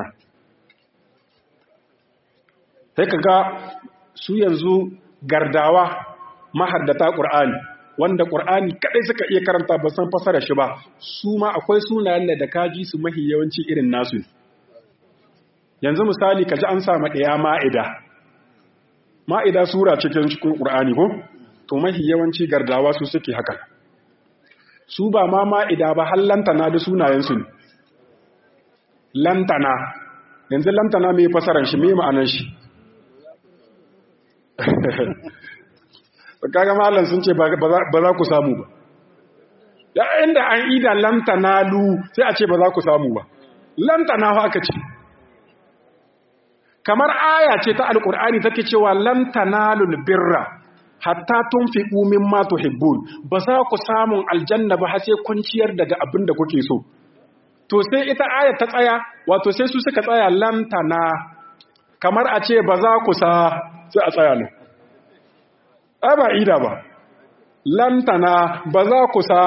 sai ka ga su yanzu gardawa mahaddata ƙur'ani wanda ƙur'ani kaɗai suka iya karanta ba san fasara shi ba su ma akwai sunayen da kaji su mahi yawanci irin nasu yanzu misali ka ji an samu ɗaya ma'ida ma'ida sura cikin cikin ƙur'ani ko to mahi yawanci gardawa su suke haka su ba ma ma'ida ba har lantana da sunayensu ne lantana yanzu lantana mai fasaran shi mai ma'anan shi kaga malam sun ce ba za ku samu ba da inda an ida lantana lu sai a ce ba za ku samu ba lantana fa aka ce kamar aya ce ta alkur'ani take cewa lantana birra hatta tunfiqu mimma tuhibbun ba za ku samun aljanna ba har sai kun ciyar daga abin da kuke so to sai ita aya ta tsaya wato sai su suka tsaya lantana kamar a ce ba za ku sa sai a tsaya nan ba ida ba lantana ba za ku sa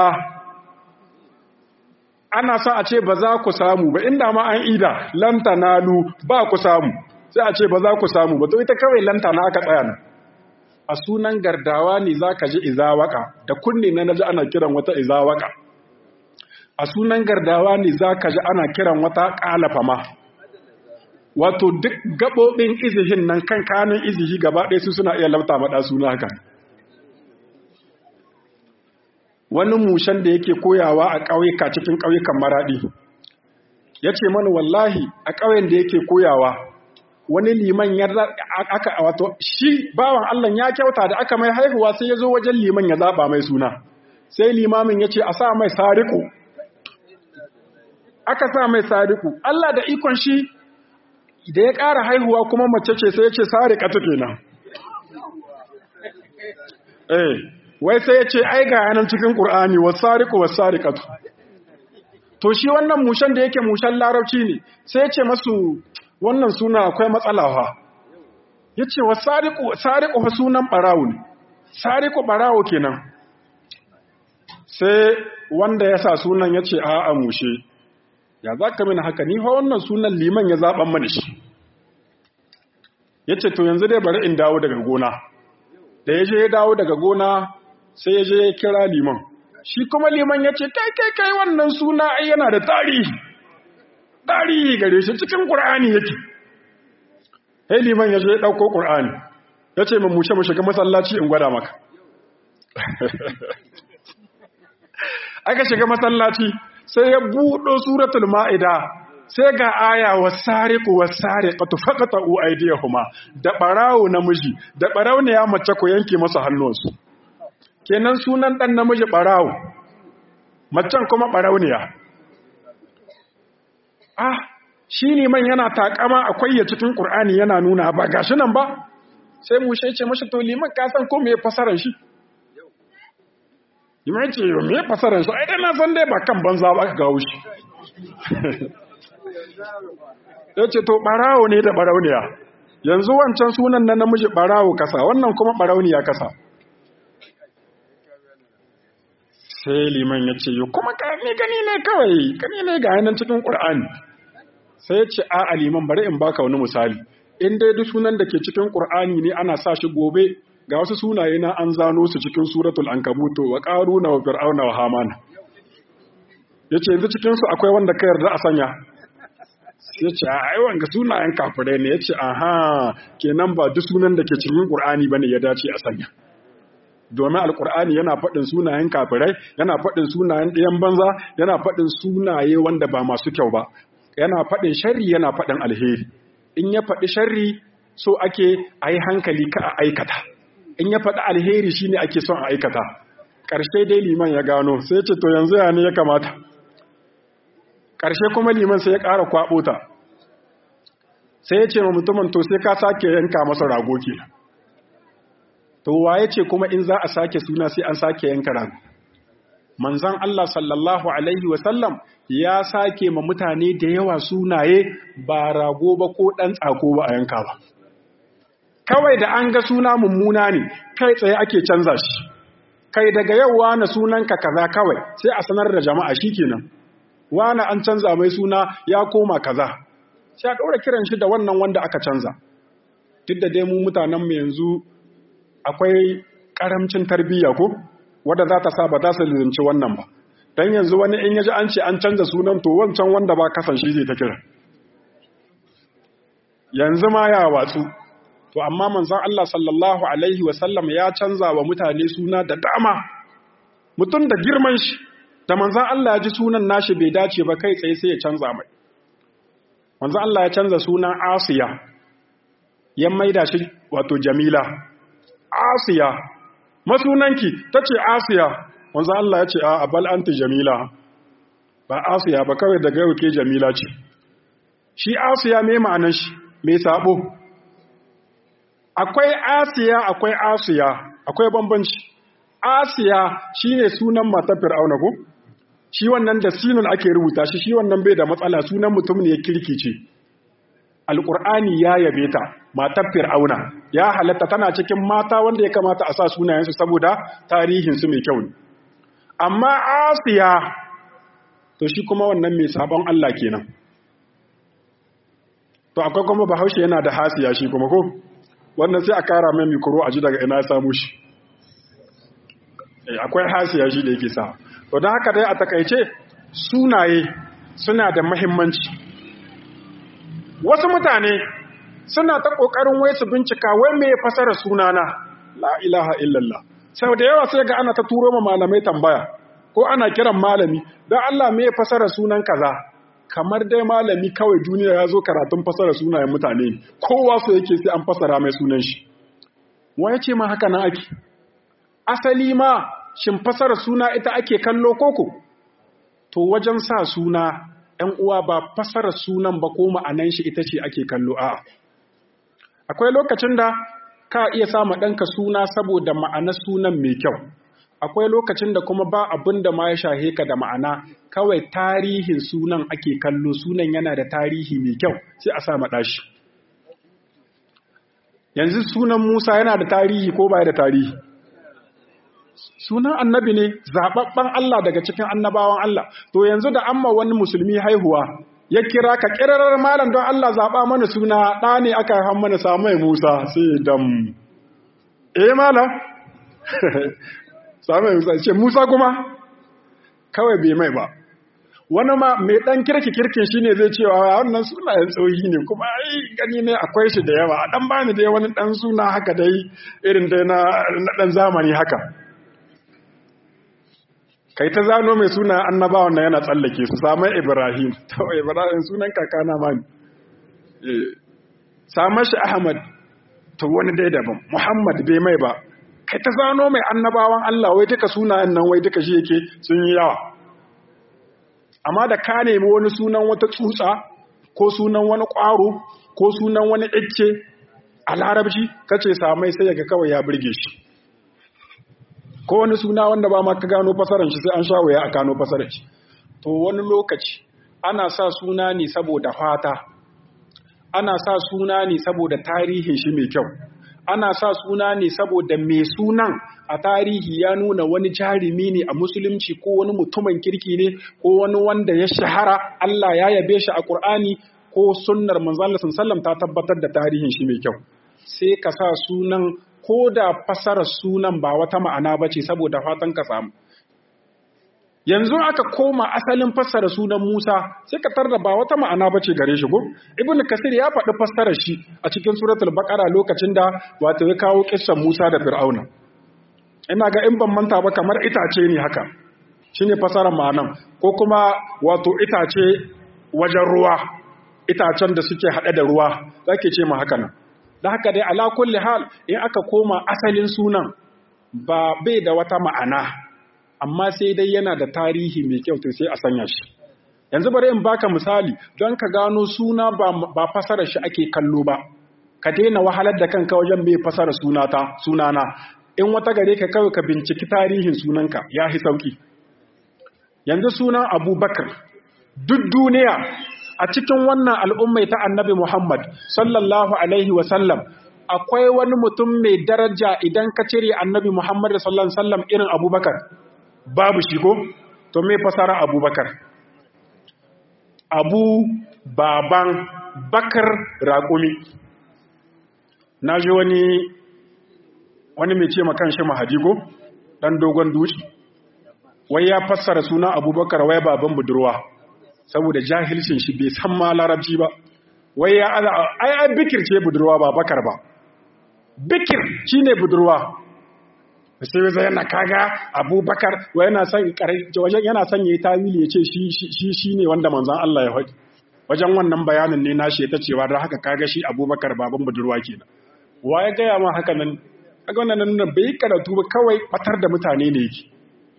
ana son a ce ba za ku samu ba inda ma an ida lantana lu ba ku samu sai a ce ba za ku samu ba to ita kawai lanta na aka tsaya nan a sunan gardawa ne za ka ji izawaka da kunne na naji ana kiran wata izawaka a sunan gardawa ne za ka ji ana kiran wata ƙalafa ma wato duk gaɓoɓin izihin nan kan kanin izihi gaba ɗaya su suna iya lauta maɗa suna haka wani mushen da yake koyawa a ƙauyuka cikin ƙauyukan maraɗi ya ce mana wallahi a ƙauyen da yake koyawa wani liman ya aka wato shi bawan Allah ya kyauta da aka mai haihuwa sai ya zo wajen liman ya zaɓa mai suna sai limamin ya ce a sa mai sariku aka sa mai sariku Allah da ikon shi da ya ƙara haihuwa kuma mace ce sai ya ce sarika ta kenan eh wai sai ya ce ai ga yanan cikin Qur'ani wasariqu wasariqatu to shi wannan mushen da yake mushen larabci ne sai ya ce masu wannan suna akwai matsala fa yace wasariqu sariqu fa sunan barawo ne sariqu barawo kenan sai wanda ya sa sunan yace a a mushe ya zaka mini haka ni fa wannan sunan liman ya zaban mani shi yace to yanzu dai bari in dawo daga gona da yaje ya dawo daga gona sai ya je ya kira liman shi kuma liman ya ce kai kai kai wannan suna ai yana da tarihi tarihi gare shi cikin ƙur'ani yake sai liman ya je ya ɗauko ƙur'ani ya ce mun mushe mu shiga masallaci in gwada maka aka shiga masallaci sai ya buɗo suratul ma'ida sai ga aya wasariqu wasariqatu faqatu aydiyahuma da barawo namiji da barawo ne ya mace ko yanke masa hannunsu kenan sunan ɗan namiji ɓarawo macen kuma ɓarauniya ah shi ne man yana takama akwai ya cikin ƙur'ani yana nuna ba gashi nan ba sai mu ce mashi to liman ka san ko me fasaran shi liman ce me fasaran shi ai dai na san dai ba kan banza ba ka gawo shi yace to ɓarawo ne da ɓarauniya yanzu wancan sunan na namiji ɓarawo kasa wannan kuma ɓarauniya kasa sai liman ya ce kuma ne gani ne kawai gani ne ga yanar cikin ƙur'ani sai ya ce a liman bari in baka wani misali in dai duk sunan da ke cikin ƙur'ani ne ana sa shi gobe ga wasu sunaye na an zano su cikin suratul ankabuto wa qaruna wa fir'auna wa hamana yace yanzu cikin su akwai wanda ka yarda a sanya yace a ai wanga sunayen kafirai ne yace aha kenan ba duk sunan da ke cikin ƙur'ani bane ya dace a sanya domin alkur'ani yana faɗin sunayen kafirai yana faɗin sunayen ɗayan banza yana faɗin sunaye wanda ba masu kyau ba yana faɗin sharri yana faɗin alheri in ya faɗi sharri so ake a yi hankali ka a aikata in ya faɗi alheri shine ake son a aikata ƙarshe dai liman ya gano sai ce to yanzu ya ne ya kamata ƙarshe kuma liman sai ya ƙara kwaɓo ta sai ya ce ma mutumin to sai ka sake yanka masa rago kenan to waye ce kuma in za a sake suna sai an sake yanka rago manzon Allah sallallahu alaihi wasallam ya sake ma mutane da yawa sunaye ba rago ba ko dan tsako ba a yanka ba kawai da an ga suna mummuna ne kai tsaye ake canza shi kai daga yau wani sunanka kaza kawai sai a sanar da jama'a shikenan wani an canza mai suna ya koma kaza sai a ɗaura kiran shi da wannan wanda aka canza duk da dai mu mutanen mu yanzu akwai karamcin tarbiyya ko wadda za ta sa ba za su lizinci wannan ba don yanzu wani in yaji an ce an canza sunan to wancan wanda ba kasan shi zai ta kira yanzu ma ya watsu to amma manzon Allah sallallahu alaihi wasallam ya canza wa mutane suna da dama mutum da girman shi da manzon Allah ya ji sunan nashi bai dace ba kai tsaye sai ya canza mai manzon Allah ya canza sunan Asiya ya maida shi wato Jamila Asiya, masunanki ta ce Asiya, wanzu Allah ya ce a bal anti Jamila, ba Asiya ba kawai daga yau ke Jamila ce. Shi Asiya mai ma'anan shi, mai sabo. Akwai Asiya, akwai Asiya, akwai bambanci. Asiya shi ne sunan matar Fir'auna ko? Shi wannan da sinun ake rubuta shi, shi wannan bai da matsala sunan mutum ne ya kirkice. Alƙur'ani ya yabe ta, matar fir'auna ya halatta tana cikin mata wanda ya kamata a sa sunayensu saboda tarihinsu mai kyau ne amma asiya to shi kuma wannan mai sabon Allah kenan to akwai kuma bahaushe yana da hasiya shi kuma ko wannan sai a kara mai mikro a ji daga ina samu shi akwai hasiya shi da yake sa to don haka dai a takaice sunaye suna da mahimmanci wasu mutane suna ta ƙoƙarin wai su bincika wai me fasara sunana la ilaha illallah sau da yawa sai ga ana ta turo ma malamai tambaya ko ana kiran malami don Allah me fasara sunan kaza kamar dai malami kawai duniya ya zo karatun fasara sunayen mutane kowa so yake sai an fasara mai sunan shi wai ce ma haka nan ake asali ma shin fasara suna ita ake kallo koko to wajen sa suna ‘yan uwa ba fasara sunan ba ko ma'anan shi ita ce ake kallo a akwai lokacin da ka iya sama ɗanka suna saboda ma'anar sunan mai kyau akwai lokacin da kuma ba abin da ma ya shahe ka da ma'ana kawai tarihin sunan ake kallo sunan yana da tarihi mai kyau sai a sa maɗashi yanzu sunan musa yana da tarihi ko ba da tarihi sunan annabi ne zaɓaɓɓen Allah daga cikin annabawan Allah to yanzu da amma wani musulmi haihuwa ya kira ka kirarar malam don Allah zaɓa mana suna ɗa ne aka haifan mana samai Musa sai dam eh malam samai Musa ce Musa kuma kawai bai mai ba wani ma mai ɗan kirki kirkin shi ne zai cewa wannan sunayen tsohi ne kuma ai gani ne akwai shi da yawa a ɗan bani dai wani ɗan suna haka dai irin dai na ɗan zamani haka kai ta zano mai suna annabawan na yana tsallake su samun ibrahim to ibrahim sunan kakana ma ne samun shi ahmad to wani dai daban muhammad bai mai ba kai ta zano mai annabawan allah wai duka sunayen nan wai duka shi yake sun yi yawa amma da ka nemi wani sunan wata tsutsa ko sunan wani ƙwaro ko sunan wani icce a larabci kace samai sai yaga kawai ya burge shi ko wani suna wanda ba ma ka gano fasaran shi sai an sha waya a gano fasaran shi to wani lokaci ana sa suna ne saboda fata ana sa suna ne saboda tarihin shi mai kyau ana sa suna ne saboda mai sunan a tarihi ya nuna wani jarumi ne a musulunci ko wani mutumin kirki ne ko wani wanda ya shahara Allah ya yabe shi a Qur'ani ko sunnar manzon Allah sallallahu ta tabbatar da tarihin shi mai kyau sai ka sa sunan ko da fasarar sunan ba wata ma'ana ba ce saboda fatan ka samu. Yanzu aka koma asalin fassara sunan Musa sai ka tarda ba wata ma'ana ba ce gare shi ko? Ibn Kasir ya faɗi fassarar shi a cikin suratul Baqara lokacin da wato ya kawo kissan Musa da Fir'auna. Ina ga in ban manta ba kamar itace ne haka. Shine fassarar ma'anan ko kuma wato itace wajen ruwa itacen da suke haɗe da ruwa zake ce ma haka nan. da haka dai ala kulli hal in aka koma asalin sunan ba bai da wata ma'ana amma sai dai yana da tarihi mai kyau to sai a sanya shi yanzu bari in baka misali don ka gano suna ba, ba fasara shi ake kallo ba ka daina wahalar da kanka wajen mai fasara sunata sunana in wata gare ka kawai ka binciki tarihin sunanka ya fi sauki yanzu sunan abubakar duk duniya a cikin wannan al'ummai ta annabi Muhammad sallallahu Alaihi wasallam akwai wani mutum mai daraja idan ka cire annabi Muhammad sallallahu Alaihi wasallam irin abubakar babu shigo to mai fasara abubakar abu baban bakar raƙumi na ji wani wani mai ce makan shi mahadigo ɗan dogon duci wai ya fassara suna abubakar wai baban budurwa saboda jahilcin shi bai san ma larabci ba wai ya ala ai ai bikir ce budurwa ba bakar ba bikir shine budurwa sai zai yana kaga abubakar wai yana son wajen yana son yayi tawili yace shi shi shine wanda manzon Allah ya faɗi wajen wannan bayanin ne nashi ta cewa da haka kaga shi abubakar baban budurwa kenan wa ya gaya ma haka nan kaga wannan nan bai karatu ba kawai batar da mutane ne yake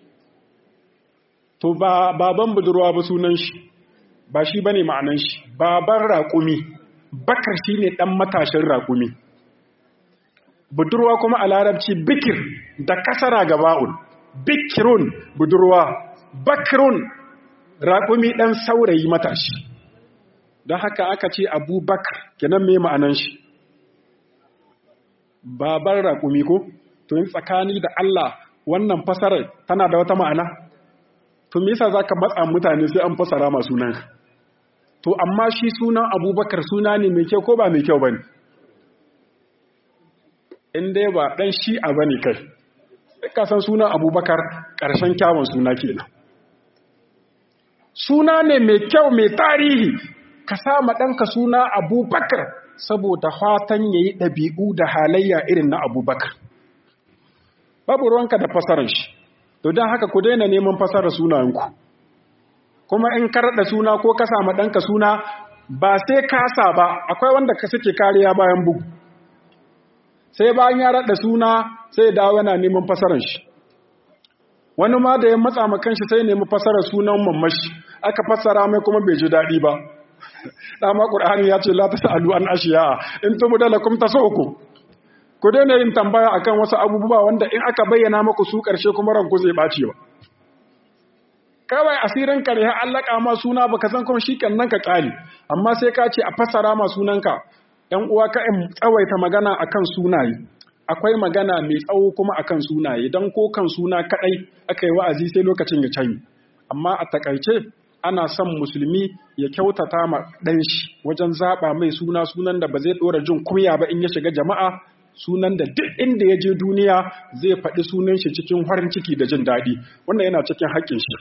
to ba baban budurwa ba sunan shi ba shi bane ma'anan shi baban raƙumi bakar shine dan matashin raƙumi budurwa kuma a larabci bikir da kasara gaba'un bikirun budurwa bakirun raƙumi dan saurayi matashi don haka aka ce abubakar kenan mai ma'anan shi baban raƙumi ko to yin tsakani da Allah wannan fasarar tana da wata ma'ana to me yasa zaka matsa mutane sai an fasara masu nan to amma shi sunan abubakar suna ne mai kyau ko ba mai kyau ba ne in dai ba ɗan shi'a ba ne kai ka san sunan abubakar ƙarshen kyawun suna kenan suna ne mai kyau mai tarihi ka sama ɗanka suna abubakar saboda fatan ya yi ɗabi'u da halayya irin na abubakar babu ruwanka da fasarar shi to don haka ku daina neman fasarar sunayenku kuma in ka raɗa suna ko ka sama ɗanka suna ba sai kasa ba akwai wanda ka suke kariya bayan bugu sai bayan ya raɗa suna sai ya dawo yana neman fasarar shi wani ma da ya matsa ma kanshi sai nemi fasarar sunan mamashi aka fassara mai kuma bai ji daɗi ba dama ƙur'ani ya ce la tasalu an ashiya in tubu da lakum tasawku ku daina yin tambaya akan wasu abubuwa wanda in aka bayyana maku su ƙarshe kuma ranku zai ɓace ba kawai asirin ka ne har allaka ma suna baka san kuma shi nan ka ƙali amma sai ka ce a fassara ma sunanka ‘yan uwa ka in tsawaita magana akan sunaye akwai magana mai tsawo kuma akan sunaye don ko kan suna kaɗai aka yi wa'azi sai lokacin ya canyi amma a takaice ana son musulmi ya kyautata ma ɗan shi wajen zaɓa mai suna sunan da ba zai ɗora jin kunya ba in ya shiga jama'a sunan da duk inda ya je duniya zai faɗi sunan shi cikin farin ciki da jin daɗi wannan yana cikin haƙƙin shi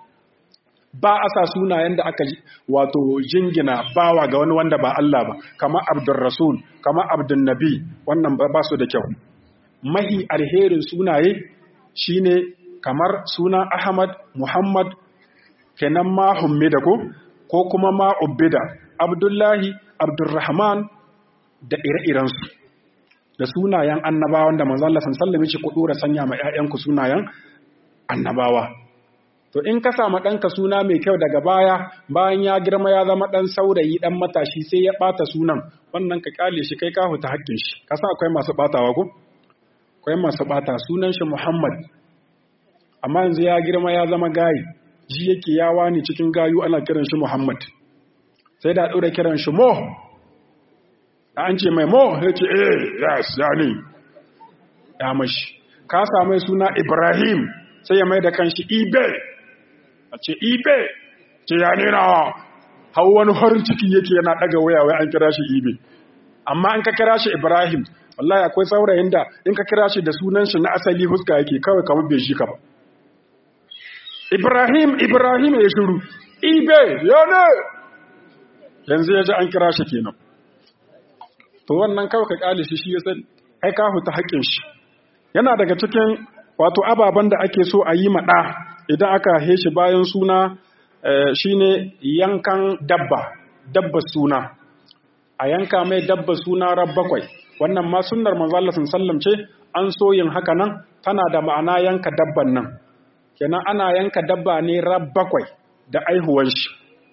ba a sa sunayen da aka wato jingina bawa ga wani wanda ba Allah ba kama Abdul Rasul kama Abdul Nabi wannan ba su da kyau mahi alherin sunaye shine kamar suna Ahmad Muhammad kenan ma hummida ko ko kuma ma ubbida Abdullahi Abdurrahman da ire-irensu da sunayen annabawan da manzo Allah sallallahu alaihi wasallam ya ce ku dora sanya ma ƴaƴanku sunayen annabawa To in ka samu ɗanka suna mai kyau daga baya bayan ya girma ya zama ɗan saurayi ɗan matashi sai ya ɓata sunan wannan ka ƙyale shi kai ka huta haƙƙin shi. Ka sa akwai masu ɓatawa ko? Akwai masu ɓata sunan shi Muhammad. Amma yanzu ya girma ya zama gayi. Ji yake ya wani cikin gayu ana kiran shi Muhammad. Sai da ɗora kiran shi Mo. An ce mai Mo ya ce eh yes ya ne. Ya mashi. Ka samu suna Ibrahim sai ya mai da kanshi Ibe. a ce ibe ce ya nuna hau wani farin ciki yake yana daga waya wai an kira shi ibe amma an ka kira shi ibrahim wallahi akwai saurayin da in ka kira shi da sunan shi na asali huska yake kawai kamar bai shi ka ba ibrahim ibrahim ya shiru ibe ya ne yanzu ya ji an kira shi kenan to wannan kawai ka kyale shi shi ya san ai ka huta haƙƙin shi yana daga cikin wato ababen da ake so a yi maɗa idan aka shi bayan suna shine yankan dabba dabba suna a yanka mai dabba suna rab bakwai wannan ma sunnar manzo Allah sallam ce an so yin haka nan tana da ma'ana yanka dabban nan kenan ana yanka dabba ne rab bakwai da aihuwan shi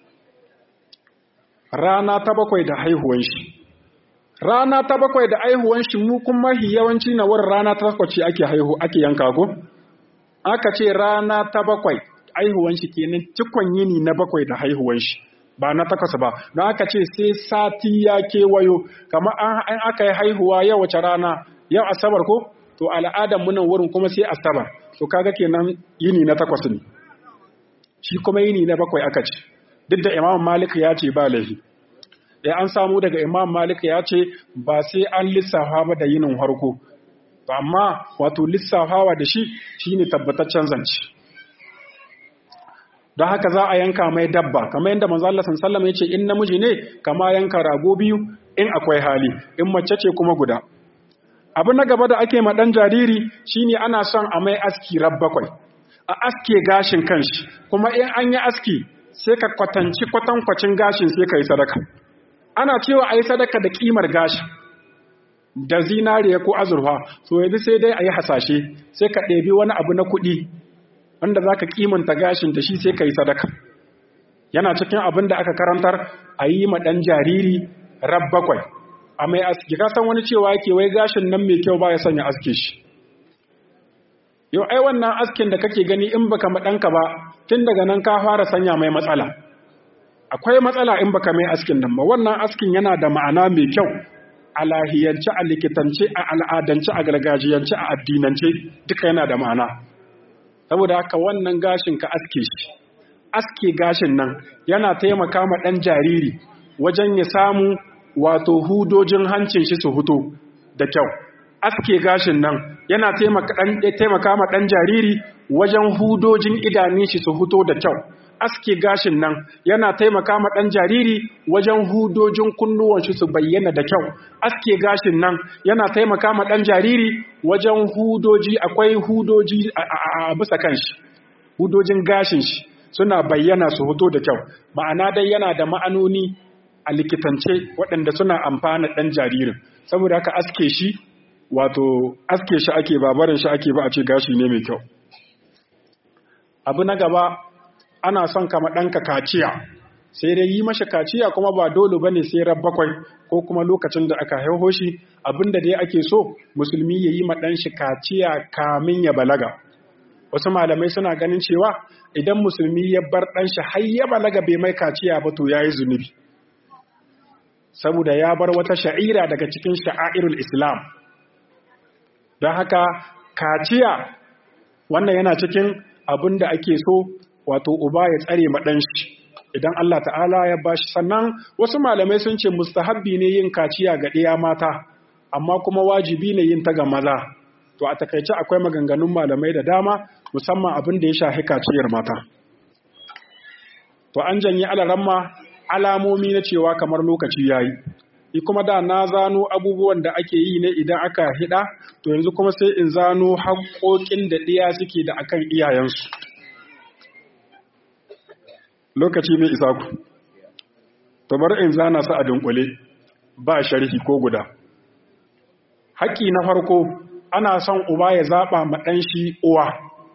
rana ta bakwai da haihuwan shi rana ta bakwai da aihuwan shi mu kuma yawanci na wurin rana ta bakwai ake haihu ake yanka ko aka ce rana ta bakwai haihuwan shi kenan cikon yini na bakwai da haihuwan shi ba na takwas ba don aka ce sai sati ya kewayo kamar an aka yi haihuwa yau wace rana yau asabar ko to al'adar munan wurin kuma sai asabar to kaga kenan yini na takwas ne shi kuma yini na bakwai aka ce duk da imam malik ya ce ba laifi ya an samu daga imam malik ya ce ba sai an lissafa ba da yinin harko amma wato lissafawa da shi shine tabbataccen zance don haka za a yanka mai dabba kamar yadda manzo Allah sallallahu ya ce in namiji ne kama yanka rago biyu in akwai hali in mace ce kuma guda abu na gaba da ake ma dan jariri shine ana son a mai aski bakwai a aske gashin kanshi kuma in an yi aski sai ka kwatanci kwatankwacin gashin sai ka yi sadaka ana cewa a yi sadaka da kimar gashin da zinariya ko azurfa so yanzu sai dai a yi hasashe sai ka ɗebi wani abu na kuɗi wanda za ka kimanta gashin da shi sai ka yi sadaka yana cikin abin da aka karantar a yi ma ɗan jariri rab bakwai a mai aski ka san wani cewa yake wai gashin nan mai kyau ba ya sanya aske shi yau ai wannan askin da kake gani in baka ma ɗanka ba tun daga nan ka fara sanya mai matsala akwai matsala in baka mai askin nan ba wannan askin yana da ma'ana mai kyau a lahiyance a likitance a al'adance a gargajiyance a addinance duka yana da ma'ana saboda haka wannan gashin ka aske shi aske gashin nan yana taimaka ma ɗan jariri wajen ya samu wato hudojin hancin shi su huto da kyau aske gashin nan yana taimaka ma ɗan jariri wajen hudojin idanun shi su huto da kyau aske gashin nan yana taimaka ma ɗan jariri wajen hudojin kunnuwan shi su bayyana da kyau aske gashin nan yana taimaka ma ɗan jariri wajen hudoji akwai hudoji a bisa kanshi hudojin gashin shi suna bayyana su hoto da kyau ma'ana dai yana da ma'anoni a likitance waɗanda suna amfana ɗan jaririn saboda haka aske shi wato aske shi ake babarin shi ake ba a ce gashi ne mai kyau abu na gaba ana son kama ɗanka kaciya sai dai yi mashi kaciya kuma ba dole ba ne sai bakwai ko kuma lokacin da aka haiho shi abinda dai ake so musulmi ya yi ma ɗanshi kaciya kamin ya balaga wasu malamai suna ganin cewa idan musulmi ya bar ɗanshi har ya balaga bai mai kaciya ba to ya yi zunubi saboda ya bar wata sha'ira daga cikin sha'airul islam don haka kaciya wannan yana cikin abin da ake so wato uba ya tsare maɗanshi idan Allah ta'ala ya bashi sannan wasu malamai sun ce mustahabbi ne yin kaciya ga ɗiya mata amma kuma wajibi ne yin ta ga maza to a takaice akwai maganganun malamai da dama musamman abin da ya shafi kaciyar mata to an janye alaramma alamomi na cewa kamar lokaci yayi yi kuma da na zano abubuwan da ake yi ne idan aka hida to yanzu kuma sai in zano haƙoƙin da ɗiya suke da akan iyayensu lokaci mai isa ku to bari in zana su a dunkule ba sharhi ko guda haƙƙi na farko ana son uba ya zaɓa ma ɗan shi uwa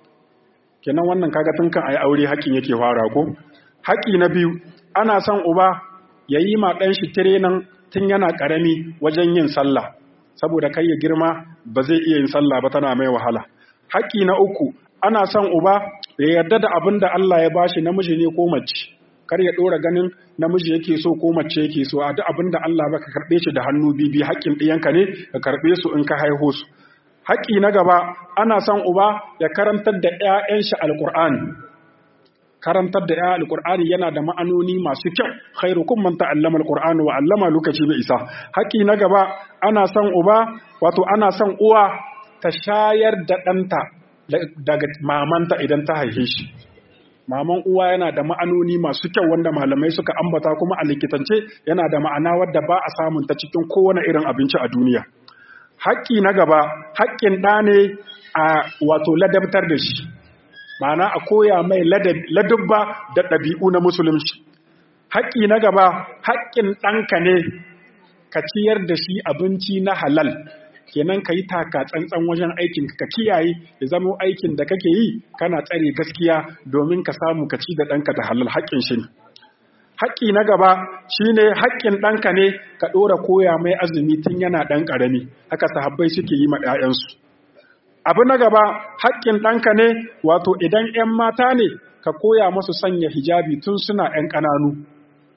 kenan wannan kaga tun kan ayi aure haƙƙin yake fara ko haƙƙi na biyu ana son uba ya yi ma ɗan shi tirenan tun yana ƙarami wajen yin sallah saboda kai ya girma ba zai iya yin sallah ba tana mai wahala haƙƙi na uku ana son uba ya yarda da abin da Allah ya bashi namiji ne ko mace kar ya ɗora ganin namiji yake so ko mace yake so a duk abin da Allah ba ka karɓe shi da hannu bibi haƙƙin ɗiyanka ne ka karɓe su in ka haihu su haƙƙi na gaba ana son uba ya karantar da 'ya'yan shi alƙur'ani karantar da 'ya'yan alƙur'ani yana da ma'anoni masu kyau khairukum man ta'allama alƙur'ani wa 'allama lokaci bai isa haƙƙi na gaba ana son uba wato ana son uwa ta shayar da ɗanta daga mamanta idan ta haife shi maman uwa yana da ma'anoni masu kyau wanda malamai suka ambata kuma a likitance yana da ma'ana wadda ba a samun ta cikin kowane irin abinci a duniya haƙƙi na gaba haƙƙin ɗa ne a wato ladabtar da shi ma'ana a koya mai ladubba da ɗabi'u na musulunci haƙƙi na gaba haƙƙin ɗanka ne ka ciyar da shi abinci na halal kenan ka yi taka tsantsan wajen aikin ka kiyaye ya zama aikin da kake yi kana tsare gaskiya domin ka samu ka ci da ɗanka da halal haƙƙin shi ne haƙƙi na gaba shine haƙƙin ɗanka ne ka ɗora koya mai azumi tun yana ɗan ƙarami haka sahabbai suke yi ma ‘ya'yansu abu na gaba haƙƙin ɗanka ne wato idan ‘yan mata ne ka koya masu sanya hijabi tun suna ‘yan ƙananu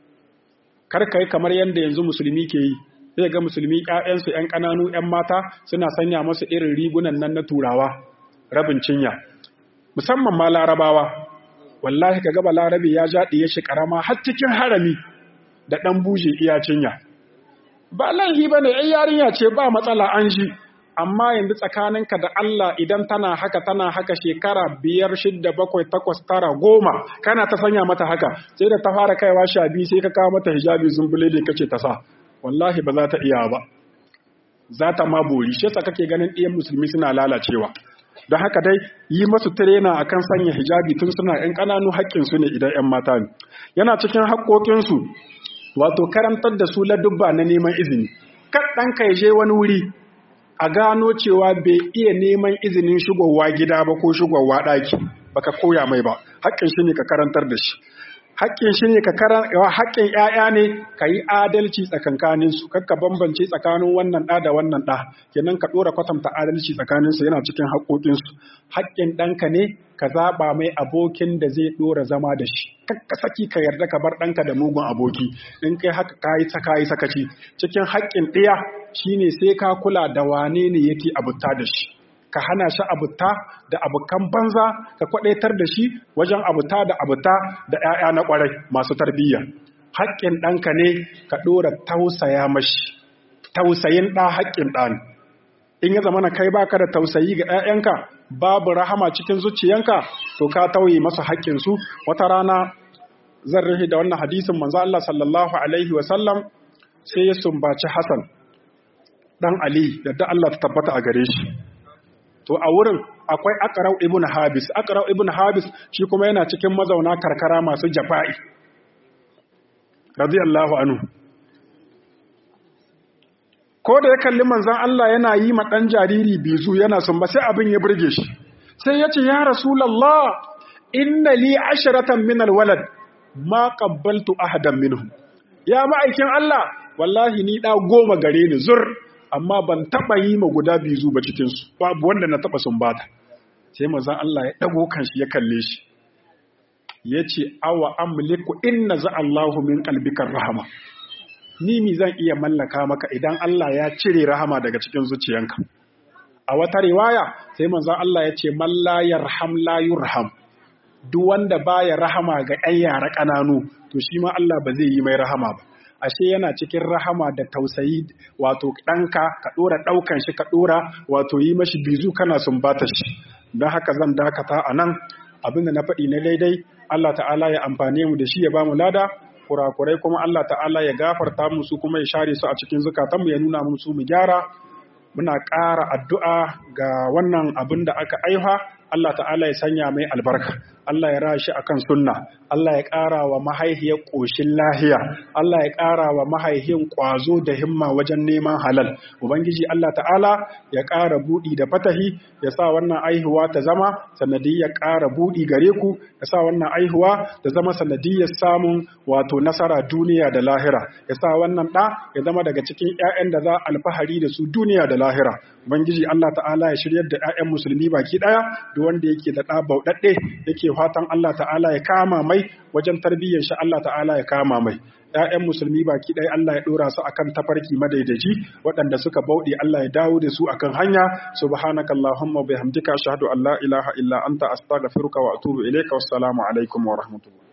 kar ka yi kamar yadda yanzu musulmi ke yi zai ga musulmi ‘ya'yansu ‘yan ƙananu ‘yan mata suna sanya masu irin rigunan nan na turawa rabin cinya musamman ma larabawa wallahi ka gaba larabe ya jaɗi ya shi ƙarama har cikin harami da ɗan buje iya cinya ba laihi ba ne yarinya ce ba matsala an ji amma yanzu tsakaninka da Allah idan tana haka tana haka shekara biyar shidda bakwai takwas tara goma kana ta sanya mata haka sai da ta fara kaiwa sha biyu sai ka kawo mata hijabi zumbule da kace ta sa wallahi ba za ta iya ba za ta ma bori shi yasa kake ganin ɗiyan musulmi suna lalacewa don haka dai yi masu tirena akan sanya hijabi tun suna ‘yan ƙananu haƙƙinsu ne idan ‘yan mata ne yana cikin haƙƙoƙinsu wato karantar da su ladubba na neman izini kan ɗanka ya je wani wuri a gano cewa bai iya neman izinin shigowa gida ba ko shigowa ɗaki baka koya mai ba haƙƙin shi ne ka karantar da shi haƙƙin shi ne ka karan haƙƙin ƴaƴa ne ka yi adalci tsakankanin su kakka bambance tsakanin wannan ɗa da wannan ɗa kenan ka ɗora kwatanta adalci tsakanin su yana cikin haƙƙoƙin su haƙƙin ɗanka ne ka zaɓa mai abokin da zai ɗora zama da shi kakka saki ka yarda ka bar ɗanka da mugun aboki in kai haka ka yi saka yi sakaci cikin haƙƙin ɗaya shine sai ka kula da wane ne yake abuta da shi ka hana shi abuta da abukan banza ka kwadaitar da shi wajen abuta da abuta da 'ya'ya na kwarai masu tarbiyya haƙƙin ɗanka ne ka ɗora tausaya mashi tausayin ɗa haƙƙin ɗa ne in ya zamana kai baka da tausayi ga 'ya'yanka babu rahama cikin zuciyanka to ka tauye masa haƙƙinsu wata rana zan rahi da wannan hadisin manzo Allah sallallahu alaihi wa sallam sai ya sumbaci Hassan dan Ali da da Allah ta tabbata a gare shi to a wurin akwai Aqra'u ibn Habis Aqra'u ibn Habis shi kuma yana cikin mazauna karkara masu jafa'i radiyallahu anhu ko da ya kalli manzon Allah yana yi ma dan jariri bizu yana sumba sai abin ya burge shi sai ya ce ya rasulullah inna li asharatan min alwalad ma qabbaltu ahadan minhum ya ma'aikin Allah wallahi ni da goma gare ni zur amma ban taba yi ma guda biyu ba cikin su babu wanda na taba sumbata sai manzon Allah ya dago kanshi ya kalle shi yace awa amliku inna za Allahu min qalbika rahama ni mi zan iya mallaka maka idan Allah ya cire rahama daga cikin zuciyanka a wata riwaya sai manzon Allah ya ce man la yarham la yurham duk wanda baya rahama ga 'yan yara ƙananu to shi ma Allah ba zai yi mai rahama ba ashe yana cikin rahama da tausayi wato ɗanka ka ɗora ɗaukan shi ka ɗora wato yi mashi bizu kana sumbata shi don haka zan dakata a nan abin da na faɗi na daidai Allah ta'ala ya amfane mu da shi ya ba mu lada kurakurai kuma Allah ta'ala ya gafarta mu su kuma ya share su a cikin zukatanmu ya nuna mu su mu gyara muna ƙara addu'a ga wannan abin da aka aiha Allah ta'ala ya sanya mai albarka Allah ya rashi akan sunna Allah ya ƙara wa mahaihiyar ƙoshin lahiya Allah ya ƙara wa mahaihin ƙwazo da himma wajen neman halal ubangiji Allah ta'ala ya ƙara buɗi da fatahi ya sa wannan aihuwa ta zama sanadiyyar ƙara buɗi gare ku ya sa wannan aihuwa ta zama sanadiyyar samun wato nasara duniya da lahira ya sa wannan ɗa ya zama daga cikin 'ya'yan da za alfahari da su duniya da lahira ubangiji Allah ta'ala ya shiryar da 'ya'yan musulmi baki ɗaya duk wanda yake da ɗa bauɗaɗɗe yake fatan Allah ta'ala ya kama mai wajen tarbiyyar shi Allah ta'ala ya kama mai ‘ya'yan musulmi baki ɗaya Allah ya ɗora su akan tafarki madaidaci waɗanda suka bauɗe Allah ya dawo da su akan hanya subhanaka allahumma bihamdika ashhadu an la ilaha illa anta astaghfiruka wa atubu ilayka wassalamu alaikum wa rahmatullah